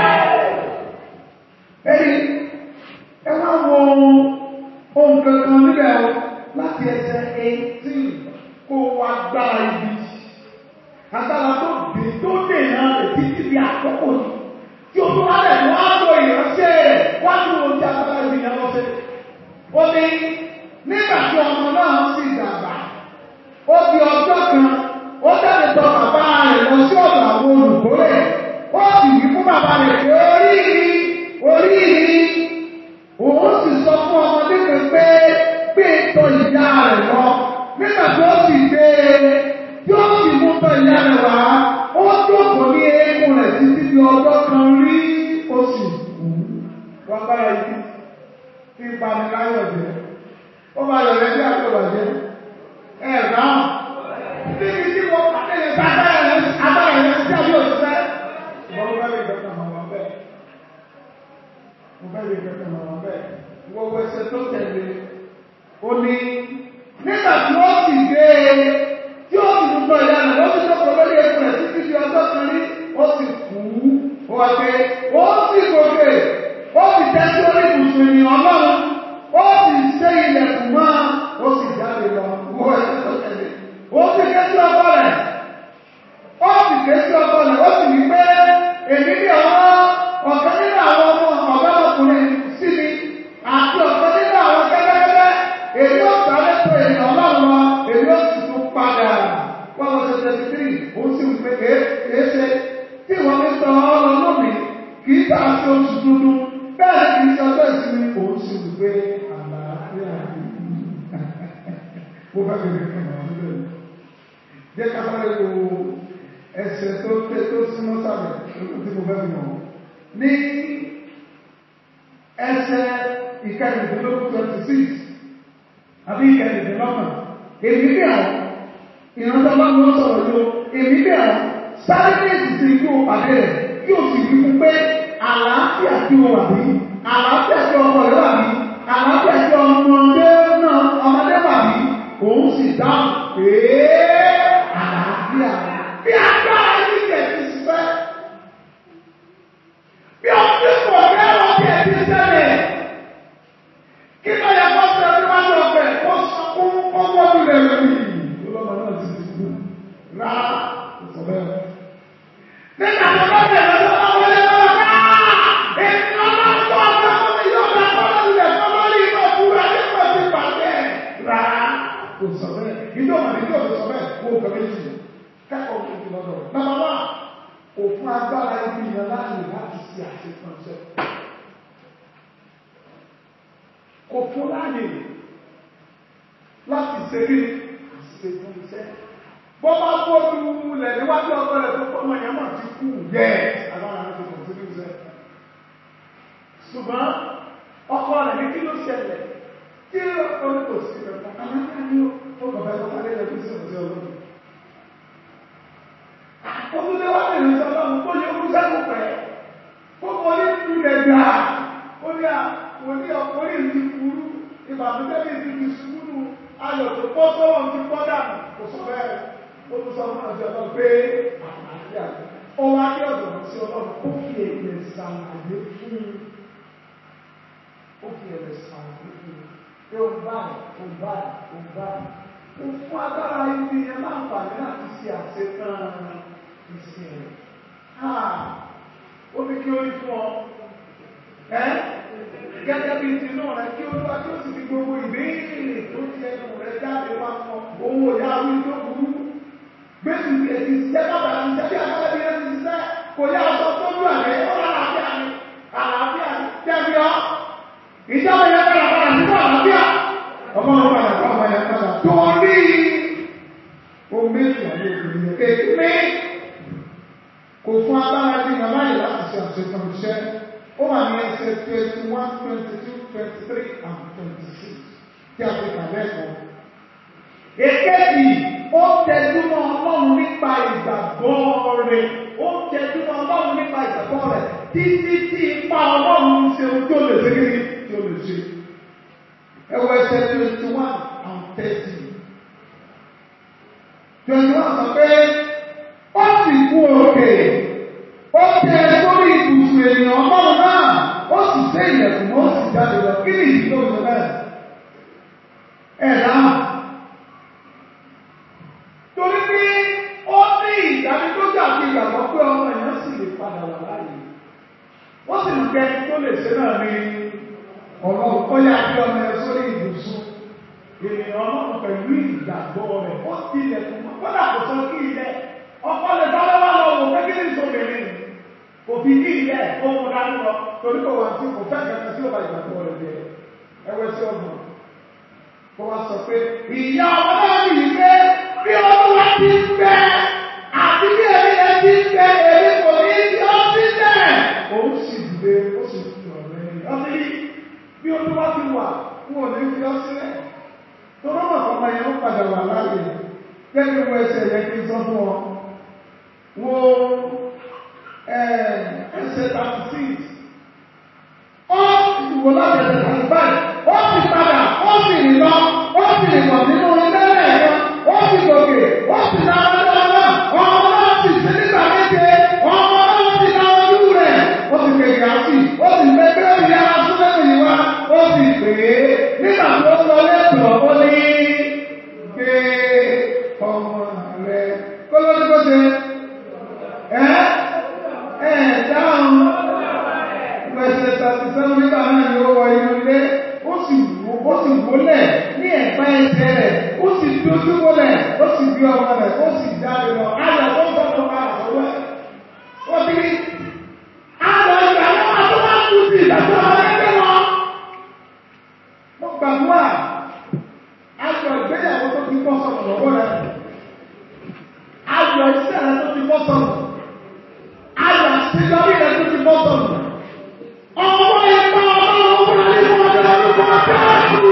Speaker 1: Ẹni ẹ wá wo ohun kankan níbẹ̀ o láti ẹsẹ̀ eighteen kó wá gbá ibi. Agbára tó dé tó dè náà lè títí di àkókò yìí. Tí o tó wá lẹ̀ wá lo ìránṣẹ́ rẹ̀ wá ní ohun tí agbára yìí yẹn lọ́sẹ̀. Ó ní nígbà tí ọmọ náà sì dàgbà, ó di ọjọ́ kan ó jáde tọ bàbá rẹ̀ lọ sí ọ̀dọ̀ àwọn olùkórè ó sì wí fún bàbá rẹ̀ pé orí mi orí mi òun sì sọ fún ọmọdé kan pé gbé tọ ìyá rẹ̀ lọ nígbà tí ó sì gbé e tí ó sì mú tọ ìyá rẹ̀ wá ó jókòó ní eékún rẹ̀ títí di ọjọ́ kan rí ó sì kú wọ́n bá yẹ kí tí ìpaniláyọ̀ jẹ́ ó bá yọ̀ lẹ́bí àtọ̀bàjẹ́ ẹ̀ dáhùn níbi tí mo pàdé yẹn bá agbára yẹn agbára yẹn sí àbí òṣìṣẹ́. Mo bá lè gbẹ̀kẹ̀ mọ̀ wọ́n bẹ́ẹ̀. Mo bá lè gbẹ̀kẹ̀ mọ̀ wọ́n bẹ́ẹ̀. Wọ́n wọ ẹsẹ̀ tó tẹ̀lé. Ó ní nígbà tí ó sì gbé e tí ó sì mú tọ́ ìyá rẹ̀ ó sì jókòó lórí eku rẹ̀ títí di ọjọ́ kan rí ó sì kú. Ó wá pé ó sì gòkè ó sì tẹ́sí orí ibùsùn ènìyàn náà ó sì ṣe ilẹ̀kùn mọ́ ó sì jáde lọ. Wọ́n ẹsẹ̀ tó tẹ̀lé ó sì ké sí ọkọ rẹ̀ ó sì ké sí ọkọ rẹ̀ ó sì wí pé èmi ní ọwọ́ ọ̀kan nínú àwọn ọmọ ọ̀gá ọkùnrin sí mi àti ọ̀kan nínú àwọn kẹ́kẹ́kẹ́ èmi ó sáré tó èmi ọlọ́run lọ èmi ó sì tún padà wọ́n lọ ṣe tẹ̀sí tírì ó sì wí pé èé ṣe tí wọ́n fi sọ ọ́ lọ lómi kì í tà sí oṣù dúdú bẹ́ẹ̀ kì í ṣe ọjọ́ ìsinmi òun sì wí pé àlàáfíà mo fẹ́ bẹ̀rẹ̀ fún ọ̀rọ̀ níbẹ̀ jẹ́ kábàárẹ̀ wo ẹsẹ̀ tó tẹ́ tó súnmọ́ sábẹ̀ lókùn tí mo fẹ́ fi hàn. ní ẹsẹ̀ ìkẹrìndínlógún twenty six àbí ìkẹrìndínlọ́gbọ̀n èmi bí àwọn ìrántí ọlọ́run ló sọ̀rọ̀ yìí o èmi bí àwọn sáré ní èsì kí o pàdé rẹ̀ kí o sì wí fún pé àlàáfíà kí o wà bí àlàáfíà kí ọmọ rẹ wà bí àlàáfíà kí ọmọdé náà ọmọdé wà bí òun sì dáhùn pé àlàáfíà bí agbára yìí kẹ̀ ti fẹ́. Bí ọdún kò fẹ́ràn bí ẹ ti ṣẹlẹ̀. Kí ló yẹ kó ṣe ọdún wájú ọbẹ̀ kó sọ fún ọmọ mi rẹ̀ lórí? Olọ́mọ náà ti ti kú. Rárá, kò sọ bẹ́ẹ̀. Nígbà tó bá bẹ̀rẹ̀ lọ́wọ́ wọn wọlé lọ́wọ́ ká. Èmi ọlọ́run tó ọ̀gá fún mi yóò dá kọ́lá ilẹ̀ kọ́ lórí iná òkúra nígbà tí pàdé. Rárá, kò sọ bẹ́ẹ̀. Ìjọba ní ìjọba sọ bẹ́ẹ̀ kó kàwé jù kẹ́kọ̀ọ́ tó ti lọ́dọ̀. Nàbà wá, òfin fún agbára ibi yẹn láàyè láti ṣe àṣekànṣe. Kò fún láàyè láti ṣe rí àṣekànṣe. Bọ́ bá gbóòdù lẹ̀ níwájú ọkọ rẹ̀ tó fọmọ yẹn mọ̀ ti kú yẹ agbára rẹ̀ tó kàn sí ní ìṣẹ́. Ṣùgbọ́n ọkọ rẹ̀ ní kí ló ṣẹlẹ̀? Kí ló ń kò sí rẹ̀ fún aláǹkà ní ó bàbá ẹ̀kọ́ sáré rẹ̀ fún sí ọ̀sẹ̀ ọlọ́run. Òtúndé wá lè rìn sọ́lọ́ kó yẹ kú sẹ́kù pẹ̀. Kó mọ ní ìlẹ̀ gbà. Ó ní àwọn ní ọkùnrin ti kúrú. Ìbànújẹ́ bí ti fi sùúrù. Ayọ̀ tó pọ́ sọ́wọ́n ti pọ́ dànù. Kò sọ bẹ́ẹ̀. Ó tún sọ fún ọjọ́ ọlọ́run pé àlàáfíà. Ó wá ní ọ̀dọ̀ sí ọlọ́run. Ó fi èdè sàlàyé fún un. Ó fi èdè sàlàyé fún un. Pé ó báyìí, ó báyìí, ó báyìí. Ó fún agbára ibi yẹn láǹfààní láti ṣe àṣetán ìsìn rẹ̀. Ó ní kí ó rí fún ọ. Ẹ́ gẹ́gẹ́ bí ti náà rẹ̀ kí ó lọ́wọ́ tí ó sì fi gbogbo ìbéèrè tó ti ẹnu rẹ̀ jáde wá fún ọ. Owó ìyá orí tó burú. Gbèsè ti ẹ̀sìn ṣiṣẹ́ bàbá ti ṣiṣẹ́ bí agbára bí ẹni ṣiṣẹ́. Kò yá aṣọ tó lù àlẹ́ ó rà àlàáfíà ni. Àlàáfíà ni. Tẹ́bi ọ́. Ìjọba yẹn padà padà nínú àlàáfíà. Ọmọ ọmọ padà bá ọmọ yẹn padà. Torí omi ìyàwó obìnrin yẹn kékeré kò fún agbára bí màmá yìí láti ṣe àṣetàn iṣẹ́ ó wà ní ẹsẹ̀ twenty one twenty two twenty three and twenty six tí a fi kàlẹ́ ẹ̀kọ́. Èkejì ó tẹjúmọ́ ọlọ́run nípa ìgbàgbọ́ rẹ̀ ó tẹjúmọ́ ọlọ́run nípa ìgbàgbọ́ rẹ̀ títí tí ipa ọlọ́run ṣe ojú ó lè ṣe kí ni tí ó lè ṣe. Ẹ wọ ẹsẹ̀ twenty one and thirty twenty one sọ pé ó sì kú òkè ó tẹ sórí ibùsùn ènìyàn ọlọ́run náà ó sì sé ilẹ̀kùn ó sì jáde lọ kí ni ìdí tó sọ bẹ́ẹ̀ ẹ̀ dáhùn torí pé ó ní ìdánilójú àti ìgbàgbọ́ pé ọmọ èèyàn sì lè padà wà láàyè ó sì ń kẹ́ tó lè ṣe náà ní ọlọ́run ó yá kí ọmọ ẹ sórí ibùsùn ènìyàn ọlọ́run pẹ̀lú ìgbàgbọ́ rẹ̀ ó ti ilẹ̀kùn mọ́ kódà kò sọ kí ilẹ̀ ọkọ lè bá lọ́wọ́ lọ wò pé kí ni ìsọ̀bìnrin kò fi ní ilẹ̀ ó mú dání lọ torí kò wá sí kò fẹ́ kẹta tí ó bá ìgbàgbọ́ rẹ̀ jẹ ẹwẹ́ sí ọgbọ̀n kó wá sọ pé ìyá ọmọ náà ní ìgbé bí olúwa ti ń bẹ àti bí èmi ẹ ti ń bẹ èmi kò ní í ọ sí bẹ́ẹ̀ òun sì dìde ó sì fi ọ̀rẹ́ rẹ̀ ọtí bí olúwa ti wà wọn ò ní fi ọ sílẹ̀ tó bá wà fọmọ yẹn ó padà wà láàyè kẹ́ni wo ẹsẹ̀ yẹn kí n sọ fún ọ wo ẹsẹ̀ thirty six ó wò láti ẹsẹ̀ thirty five ó sì padà ó sì rìn lọ ó sì rìn lọ nínú ilé rẹ̀ yẹn ó sì gòkè ó sì na ọjọ́ náà ọmọ náà sì sí nígbà méje ọmọ náà sì na ojú rẹ̀ ó sì kéde àti ó sì gbé pé ó yá súnmọ́ ìlú wa ó sì pè é nígbà tó sọ lẹ́tọ̀ọ́ ó ní gbé ọmọ rẹ̀ kó ló ní kó ṣe ẹ́ ẹ̀ dáhùn pẹ̀sẹ̀ tàbí sẹ́wọ́n nígbà náà ni ó wọ inú ilé ó sì wò ó sì wólẹ̀ ní ẹ̀gbá ẹsẹ̀ rẹ̀ ó sì dójú wólẹ̀ ó sì gbé ọmọ rẹ̀ ó sì jáde lọ ayọ̀ tó ń bọ̀ tó bá àtọwọ́ ẹ̀ ó ti rí ayọ̀ ìgbà náà tó bá kú sí ìdájọ́ ọ̀rẹ́dẹ́ wọn. mo gbàgbọ́ ayọ̀ ìgbéyàwó tó ti bọ́ sọ̀rọ̀ lọ́wọ́ rẹ̀ ayọ̀ iṣẹ́ rẹ̀ tó ti bọ́ sọ̀rọ̀ ayọ̀ àṣeyọrí rẹ̀ tó ti bọ́ sọ̀rọ̀ ọmọ ẹ̀kọ́ ọlọ́run wà nínú ọjọ́ orúkọ káàkiri.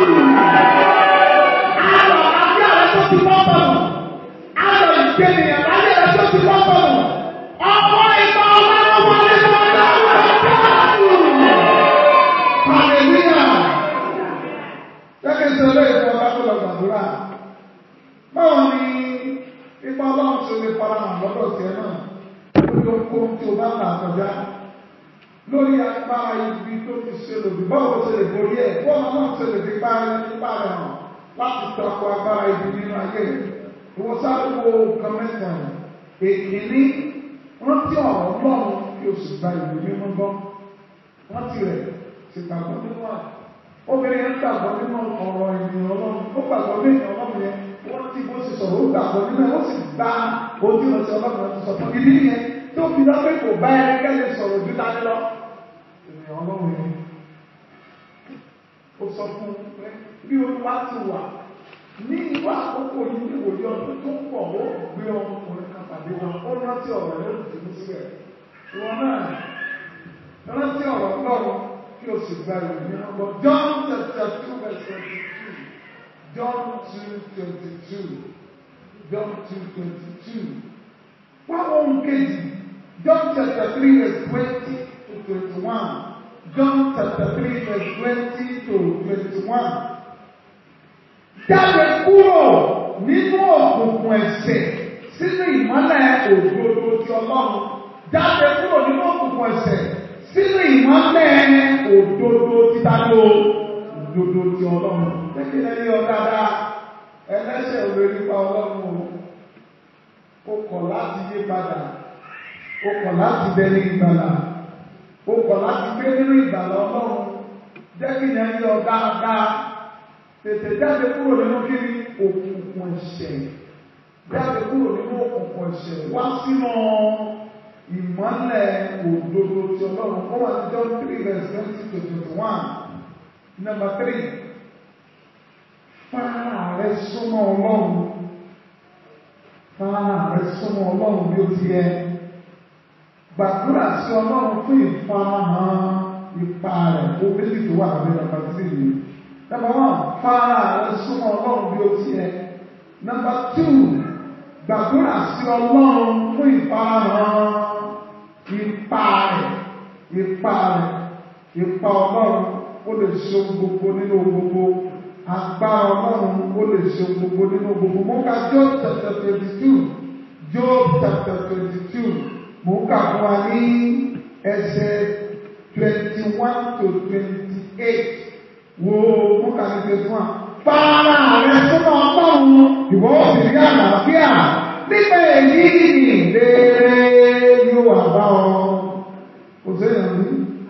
Speaker 1: Ayọ̀ àti àrẹ tó ti bọ́ sọ̀rọ̀. Ayọ̀ ìgbénìyàn láyé rẹ̀ tó ti bọ́ sọ̀rọ̀. Ọmọ ẹ̀kọ́ ọlọ́run wà nínú ọjọ́ orúkọ káàkiri. Hallelujah. Jẹ́kí sọ lé ìfọ̀ kápẹ́lọ̀ gbàdúrà. Báwo ni ipa ọlọ́run ṣe lè fara hàn lọ́dọ̀ tiẹ̀ náà? Lórí ohun tí o bá là kọjá lórí agbára ibi tó ti ṣe lòdì báwo ṣe lè borí ẹ̀ bọ́ọ̀mù náà ṣe lè fi parí nípa rẹ̀ hàn láti tako agbára ibi nínú ayé ìwọ sáré wo nǹkan mẹ́ta yìí èkìní rántí ọ̀rọ̀ ọlọ́run kí o sì gba ìwé mímọ́ gbọ́ rántí rẹ̀ sì gbàgbọ́ nínú à obìnrin yẹn gbàgbọ́ nínú ọ̀rọ̀ ènìyàn ọlọ́run ó gbàgbọ́ nínú ọlọ́run yẹn wọ́n ti bó ṣe sọ̀rọ̀ ó gbàgbọ́ nínú ẹ̀ ó sì gba ojú ọ̀sẹ̀ ọlọ́run ti sọ fún ibi yẹn tó fi lọ pé kò bá ẹnikẹ́ni sọ̀rọ̀ ju dání lọ. ènìyàn ọlọ́run yìí ó sọ fún un pé bí olúwa ti wà ní ìwà àkókò yìí ní ìwòye ọdún tó ń pọ̀ ó gbé ọmọkùnrin kan pàdé wọn ó rántí ọ̀rọ̀ yóò ti mú síbẹ̀. ìwọ náà rántí ọ̀rọ̀ ọlọ́run kí o sì gba ìròyìn náà lọ. John chapter two verse twenty-two John two twenty-two John two twenty-two wá ohun kejì John chapter three verse twenty to twenty-one John chapter three verse twenty to twenty-one jáde kúrò nínú òkùnkùn ẹ̀ṣẹ̀ sínú ìmọ́lẹ̀ òdodo ti Ọlọ́run jáde kúrò nínú òkùnkùn ẹ̀ṣẹ̀ sínú ìmọ́lẹ̀ òdodo ti dájọ́ òdodo ti Ọlọ́run lẹ́kìn lẹ́yìn ọ̀dáadá ẹlẹ́ṣẹ̀ ò lè nípa Ọlọ́run o kọ̀ láti yí padà o kọ̀ láti bẹ̀rẹ̀ ìgbàlà o kọ̀ láti gbé nínú ìgbàlà Ọlọ́run lẹ́kìn lẹ́yìn ọ̀dáadá tètè jáde kúrò nínú kíni òkùnkùn ẹ̀ṣẹ̀ jáde kúrò nínú òkùnkùn ẹ̀ṣẹ̀ wá sínú ìmọ́lẹ̀ òdodo tí ọlọ́run ó wà ní John three verse twenty to twenty one number three fara rẹ súnmọ́ ọlọ́run fara rẹ súnmọ́ ọlọ́run bí ó ti yẹ gbàdúrà sí ọlọ́run fún ìfarahàn ipa rẹ̀ ó méjì tó wà lábẹ́ number three yìí number one fara rẹ súnmọ́ ọlọ́run bí ó ti yẹ number two gbàdúrà sí ọlọ́run fún ìfarahàn ipa rẹ̀ ipa rẹ̀ ipa ọlọ́run ó lè ṣe gbogbo nínú gbogbo agbára ọlọ́run ó lè ṣe gbogbo nínú gbogbo mo ka Job chapter twenty two Job chapter twenty two mo kà fún wa ní ẹsẹ̀ twenty one to twenty eight wo mo kà ní twenty one fara rẹ̀ súnmọ́ ọlọ́run ìwọ ó sì rí àlàáfíà nígbà èyí ìlérí yóò wà bá ọ. Kò séyàn ní.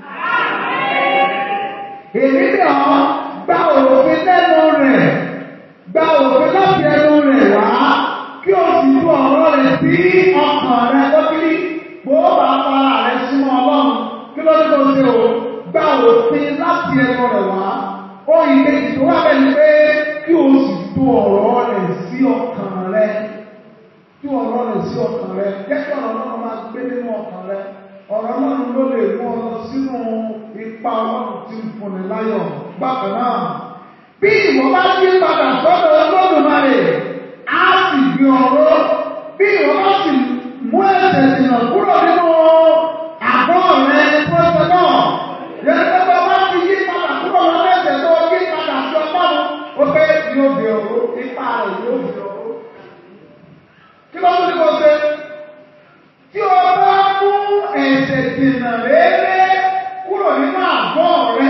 Speaker 1: Èmi ni ọ gba òfin lẹ́nu rẹ̀, gba òfin láti ẹnu rẹ̀ wá, kí o sì tú ọ̀rọ̀ rẹ̀ sí ọkàn rẹ̀ lọ́kìlí. Gbogbo bá fara rẹ̀ súnmọ́ Ọlọ́run, kí ló ní kó ṣe o? Gba òfin láti ẹnu rẹ̀ wá. Ó ìkejì tó wà bẹ́ẹ̀ ni pé kí o sì tú ọ̀rọ̀ rẹ̀ sí ọkàn rẹ̀ tí ọ̀rọ̀ rẹ̀ sí ọkàn rẹ̀ jẹ́ kí ọ̀rọ̀ náà máa gbé nínú ọkàn rẹ̀ ọ̀rọ̀ náà ló lè mú ọ lọ sínú ipa ọlọ́run tí ń fúnni láyọ̀ bákan náà. bí ìwọ bá yí padà sọ́dọ̀ Olódùmarè á sì gbé ọ̀rọ̀ bí ìwọ bá sì mú ẹ̀ṣẹ̀ jìnnà kúrò nínú àgọ́ rẹ̀ pọ́sẹ̀ náà yẹn tó bá bá ti yí padà kúrò lọ́dọ̀ ẹ̀ṣẹ̀ tó yí padà sí ọlọ́run ó fẹ́ yóò gbé ọ̀rọ̀ ipa rẹ̀ yóò gbé ọ̀rọ̀ kí ló tún ní kó ṣe tí o bá mú ẹ̀ṣẹ̀ dènà rere kúrò nínú àgọ́ rẹ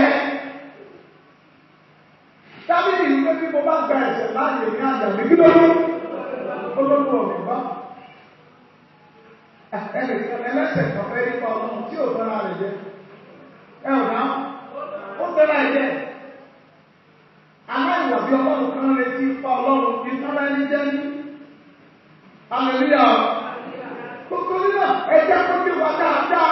Speaker 1: dábìlì ní pé bí mo bá gba ẹ̀ṣẹ̀ láàyè ní àjà mi kí ló dún olóko ọ̀gbìn bá ẹnìkan ẹlẹ́ṣẹ̀ kan fẹ́ nípa ọlọ́run tí ò fẹ́ra rẹ̀ jẹ ẹ ò dá ó fẹ́ra ẹ̀ jẹ aláìwà bí ọlọ́run kan retí ipa ọlọ́run ìtọ́lá ẹni jẹ́ ní. Hallelujah. Gbogbo náà ẹjẹ́ kó bí wá dáadáa.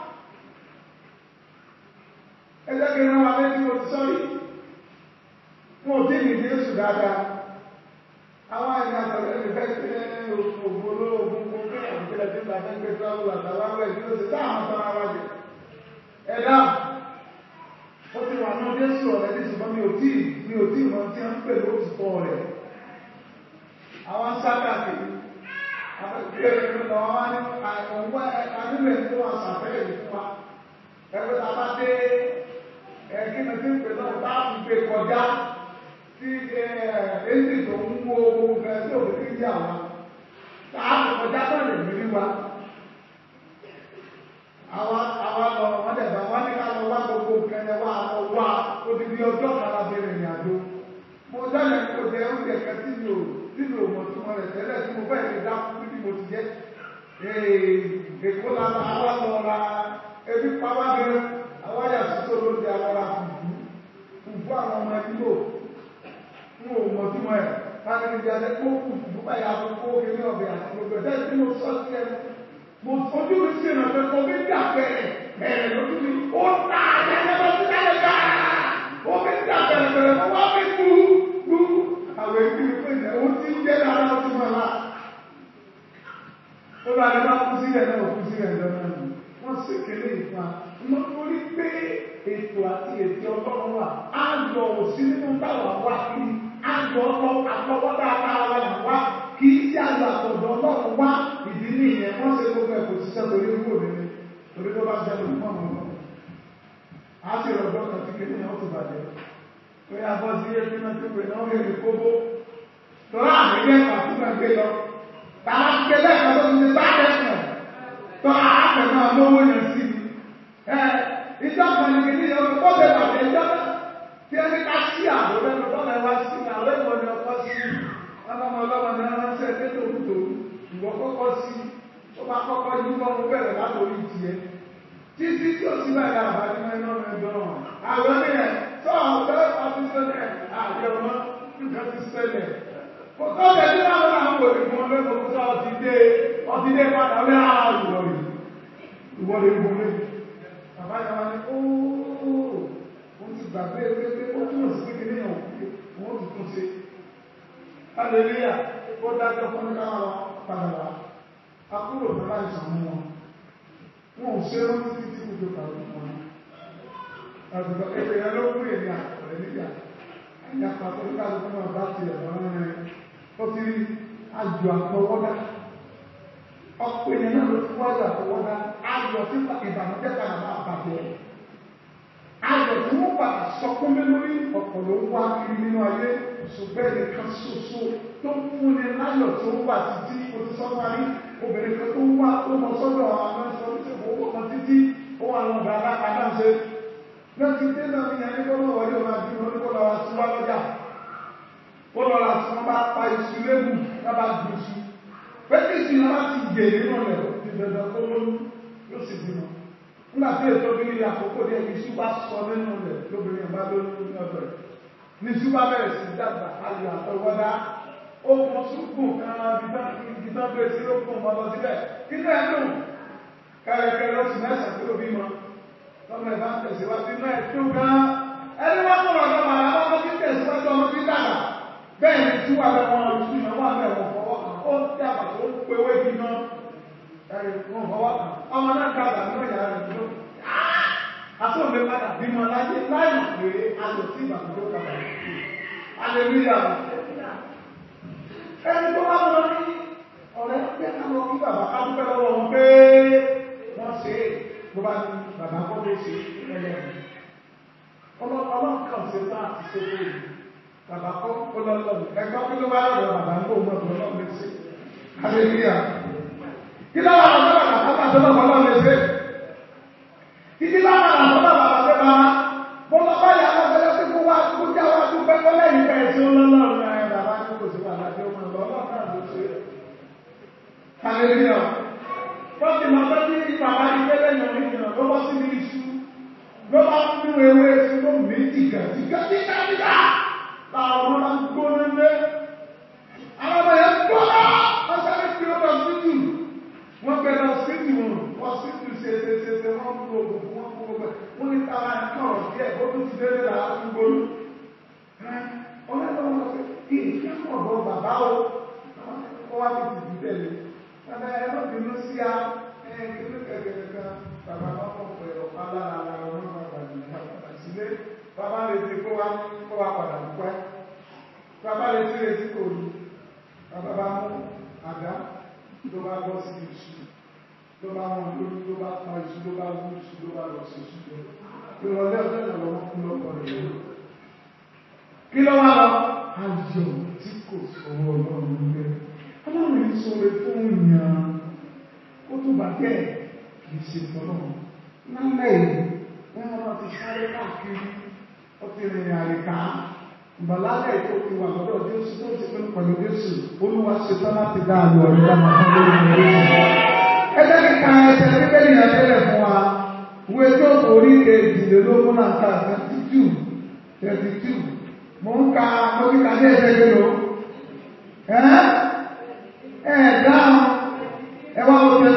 Speaker 1: Ẹjẹ́ kí ẹran wa lẹ́nu o ti sọ́rí. Wọ́n ò tí ì ní Jésù dáadáa. Àwọn ẹ̀yà àtàlẹ́ mi fẹ́ ṣe òògùn olóògùn kó kí àwọn ìpínlẹ̀ tí ń bá fẹ́ gbé tíráwù àtàwọn ẹ̀wẹ̀ tí ó ti sáà máa tọ́ra wá jẹ. Ẹ̀dá ó ti wà ní Jésù ọ̀rẹ́ ní ṣùgbọ́n mi ò tí mi ò tí ì mọ tí wọ́n ń pè lóòtítọ́ rẹ̀. Àwọn sábà kìí Ẹgbẹ́ ta bá dé ẹ̀kí ni tí ń pè náà bá fi gbé kọjá tí èsì tó ń wo ohun kan tí òun ti jà wá. Láàbù kọjá náà lè rí wa. Àwa àwa lọ wọ́n dẹ̀ bá wọ́n ní ká lọ wá gbogbo nǹkan ẹ̀ wá lọ wá odidi ọjọ́ kan lábẹ́ ìrìn àjò. Mo dáná kó jẹ oúnjẹ kan tí mi ò nínú òmòtúmọ̀ rẹ̀ tẹ́lẹ̀ tí mo bẹ́ẹ̀ lè dá fún bí mo ti jẹ́. Èkó la ma wá lọ ra ebi pàwá gẹ́rẹ́ àwọn àyà sísọ ló di àwọn ra fùfú fùfú àwọn ọmọ ìlú fún òmòtúmọ̀ ẹ̀ fáwọn ìdí alẹ́ kó fùfú báyà fún kó kéré ọ̀bẹ àti gbogbo ẹ̀ tí mo sọ sí ẹnu mo ojú mi sí ìrànlọ́wọ́ kò fi dà bẹ̀rẹ̀ bẹ̀rẹ̀ lójú mi ó ta àyẹ̀yẹ́ lọ sí kálẹ̀ gbà ó fi dà bẹ̀rẹ̀ bẹ̀rẹ̀ mo wá fi tu tu àwọn èkú mi pé ó ti ń jẹ́ dára ó ti mọ̀ lá. ó bá dé bá kú sílẹ̀ náà kú sílẹ̀ lọ́nà mi wọ́n sì kéde ìfà wọ́n torí pé ètò àti ètò ọlọ́run wà á lọ òsì nínú báwa wá kiri á lọ ọlọ́ àtọwọ́dá ara wa là wá kì í sí àlọ́ àtọ̀dọ̀ ọlọ́run wá ìdí nìyẹn wọ́n ṣe gbogbo ẹ̀kọ́ ṣiṣẹ́ torí ń wò nínú torí tó bá ṣẹlẹ̀ fún ọmọ ọmọ á sì rọ̀jọ́ kan tí kéde náà tó bàjẹ́ pé abọ́ sí ẹgbẹ́ náà tó pè náà lè kóbó tọ́lá àmì lẹ́ẹ̀kan tó gbà gbé lọ tàbá gbé lẹ́ẹ̀kan tó ti ti bá lẹ́ẹ̀kan tọ́lá àpẹ̀ náà lówó yẹn sí ni ẹ ìjọ kan ní kéde yẹn ó bẹ̀ bàjẹ́ ìjọ náà tí ẹni ká sí àbò lẹ́nu tọ́lá wá sí àwọn ẹ̀kọ́ ni ọkọ sí ọlọ́mọ ọlọ́mọ ní wọn ṣe ẹgbẹ́ tó ń tò ìwọ kọ́kọ́ sí ó bá kọ́kọ́ yí kọ́ mo bẹ̀rẹ̀ látòrí tiẹ̀ títí tí ó sì bẹ̀rẹ̀ àbájú mẹ́rin náà mẹ́rin dán àwọn ènìyàn tó àwọn ọ̀dọ́ ọdún sẹ́lẹ̀ àjẹ ọmọ nǹkan ti sẹ́lẹ̀ kò tó bẹ̀ tí wọ́n náà ń wò ní fún ọdún tó tó ọtí dé ọtí dé padà wí á ìwọ̀lẹ̀ ìwọ̀lẹ̀ ìwọ̀lẹ̀ bàbá yẹn wá ní ooo ó ti gbàgbé pé ó túmọ̀ sí kékeré yẹn òkú wọ́n ti tún ṣe hallelujah ó dájọ́ fún ní káwọn lọ padà wá akúrò tó láì sàn mú wọn wọn ò ṣe é rántí títí kújọ kàwé fún wọn àgbẹ̀dọ̀ ẹgbẹ̀ yẹn ló kúrò ní àkọ̀rẹ́ nígbà ẹ̀yà pàtó ní káàdùn fún ọba ti ẹ̀rọ rẹ̀ ó ti rí àjò àtọwọ́dá ọ̀pọ̀ èèyàn náà ló ti wájú àtọwọ́dá ayọ̀ tí ìbànújẹ́ padà máa bàjẹ́ ayọ̀ tí wọ́n padà sọkún lé lórí ọ̀pọ̀ ló ń wá kiri nínú ayé ṣùgbọ́n ẹnìkan ṣoṣo tó ń fúnni láyọ̀ tó ń wà títí o ti sọ parí obìnrin kan tó ń wá tó lọ sọ́dọ̀ àwọn ẹ̀sọ́ oníṣègùn owó kan títí ó wà lọ bàbá adáṣe lọ́tí dé náà ní ẹni kọ́ lọ́wọ́ yóò máa bí wọn kó lọ ra sí wá lọ́jà kó lọ ra sí wọn bá pa iṣu lébù wọn bá gbé iṣu pẹ́ẹ́tì sí wọn bá ti gbè nínú rẹ̀ ti dandan kó lóyún yóò sì bímọ nígbà tí ètò obìnrin àkókò díẹ̀ iṣu bá sọ nínú rẹ̀ lóbìnrin bá lóyún ní ọ̀dọ̀ rẹ̀ ní iṣu bá bẹ̀rẹ̀ sí dàgbà ayọ̀ àtọwọ́dá ó mọ sùkùn kan gidan gbé sí ló fún ọmọ lọ síbẹ̀ kí náà dùn kẹrẹkẹrẹ oṣù mẹ́sàn-án tó bímọ lọ́mọ ẹ̀bá ń tẹ̀síwájú náà tó gan ẹni wọ́n mọ̀ ọ̀dọ́ màá wọ́n mọ́ sí tẹ̀síwájú ọmọ bí dàgbà bẹ́ẹ̀ ni tí wà lọ́wọ́ ọdún náà wà bẹ́ẹ̀ wọ́n fọwọ́ kan ó dàgbà tó pé wé bí gan ẹ̀rì wọ́n fọwọ́ kan ọmọ náà dàgbà nínú ìyá rẹ̀ dúró àtúnlé padà bímọ láyé láì mọ̀ pé ayọ̀ sí ìbànújẹ́ padà aleluya ẹni tó bá wọn ní ọ̀rẹ́ pé ká lọ kí bàbá ká dúpẹ́ lọ́wọ́ wọn pé wọ́n ṣe é bó bá ní bàbá kọ́ ló ṣe ẹlẹ́rìí ọlọ́run kan ṣe bá àti ṣe fún mi bàbá kọ́ ọlọ́run ẹgbẹ́ kí ló bá lọ́dọ̀ bàbá ń bò mọ́ ọ̀dọ̀ ọlọ́run lè ṣe hallelujah kí ló wà lọ́dọ̀ bàbá bàbá tó lọ́dọ̀ ọlọ́run lè ṣe ìdí láwọn àwọn bàbá bàbá tó bá mo lọ bá yà lọ bẹ́ẹ̀ pé kó wá kó já wá tó pẹ́ kọ́ lẹ́yìn bẹ́ẹ̀ tí ó lọ́lọ́run ẹ̀ bàbá tó kò sí bàbá tó mọ̀ lọ́lọ́run náà ló ṣe hallelujah wọ́n ti máa tọ́jú ní bàbá ilé lẹ́yìn ọ̀rẹ́ ìrìnà ló bọ́ sí ní iṣu ló bá ń mú ewé sí ló mí jìgà jìgà jìgà jìgà láwọn ọmọ máa ń gbóná lé àwọn ọmọ yẹn gbóná wọ́n sáré fi ó lọ sí jù wọ́n gbé lọ sí jù wọn wọ́n sí jù ṣe ṣe ṣe ṣe wọ́n kú gbogbo wọ́n kú gbogbo wọ́n ní kára ẹ̀ kọ̀rọ̀ díẹ̀ ó tún ti délé là á tún gbóná ọlọ́dọ̀ wọn sọ pé kí ìfẹ́ pọ̀ bọ bàbá o wọ́n wá ti dìbò tẹ̀lé Bàbá ẹ ló bínú sí a ẹ kìlú kẹ̀kẹ́ kan bàbá bá kọ̀ pé ọ̀pá lára ara ọmọ bàbá yìí bàbá sílé bàbá lè ti kó wa kó wa padà dúpẹ́. Bàbá lè ti retí kò ní. Bàbá bá mú àdá ló bá bọ́ sí iṣu ló bá wọn lórí ló bá pa iṣu ló bá wú iṣu ló bá lọ sí iṣu jẹ. Ìrọ̀lẹ́ ọjọ́ ìrọ̀lẹ́ wọn kú lọ́kọ̀ rẹ̀ lọ. Kí ló wá lọ? Ayọ̀ tí kò sọ̀rọ̀ ọlọ́run lé ọlọ́run yìí sọ̀rọ̀ fún ìyàn ó tó bà bẹ́ẹ̀ kìí ṣe tọ́lọ́ lálẹ́ yìí wọ́n máa ti sáré káàkiri ó ti rìn àríká ìbàlálẹ̀ tó ti wà lọ́dọ̀ Jésù tó ti pín pẹ̀lú Jésù olúwa ṣe tán láti dá àlọ́ ọ̀rẹ́ dá máa fún lórí ìrìn ẹgbẹ́ kíka ẹsẹ̀ bíbélì yẹn tẹ́lẹ̀ fún wa ìwé tó orí kejìlélógún náà ká thirty two thirty two mo ń ka mo kíka ní ẹsẹ̀ kélo ẹ́ ẹ̀ẹ̀dáhùn ẹwà òkè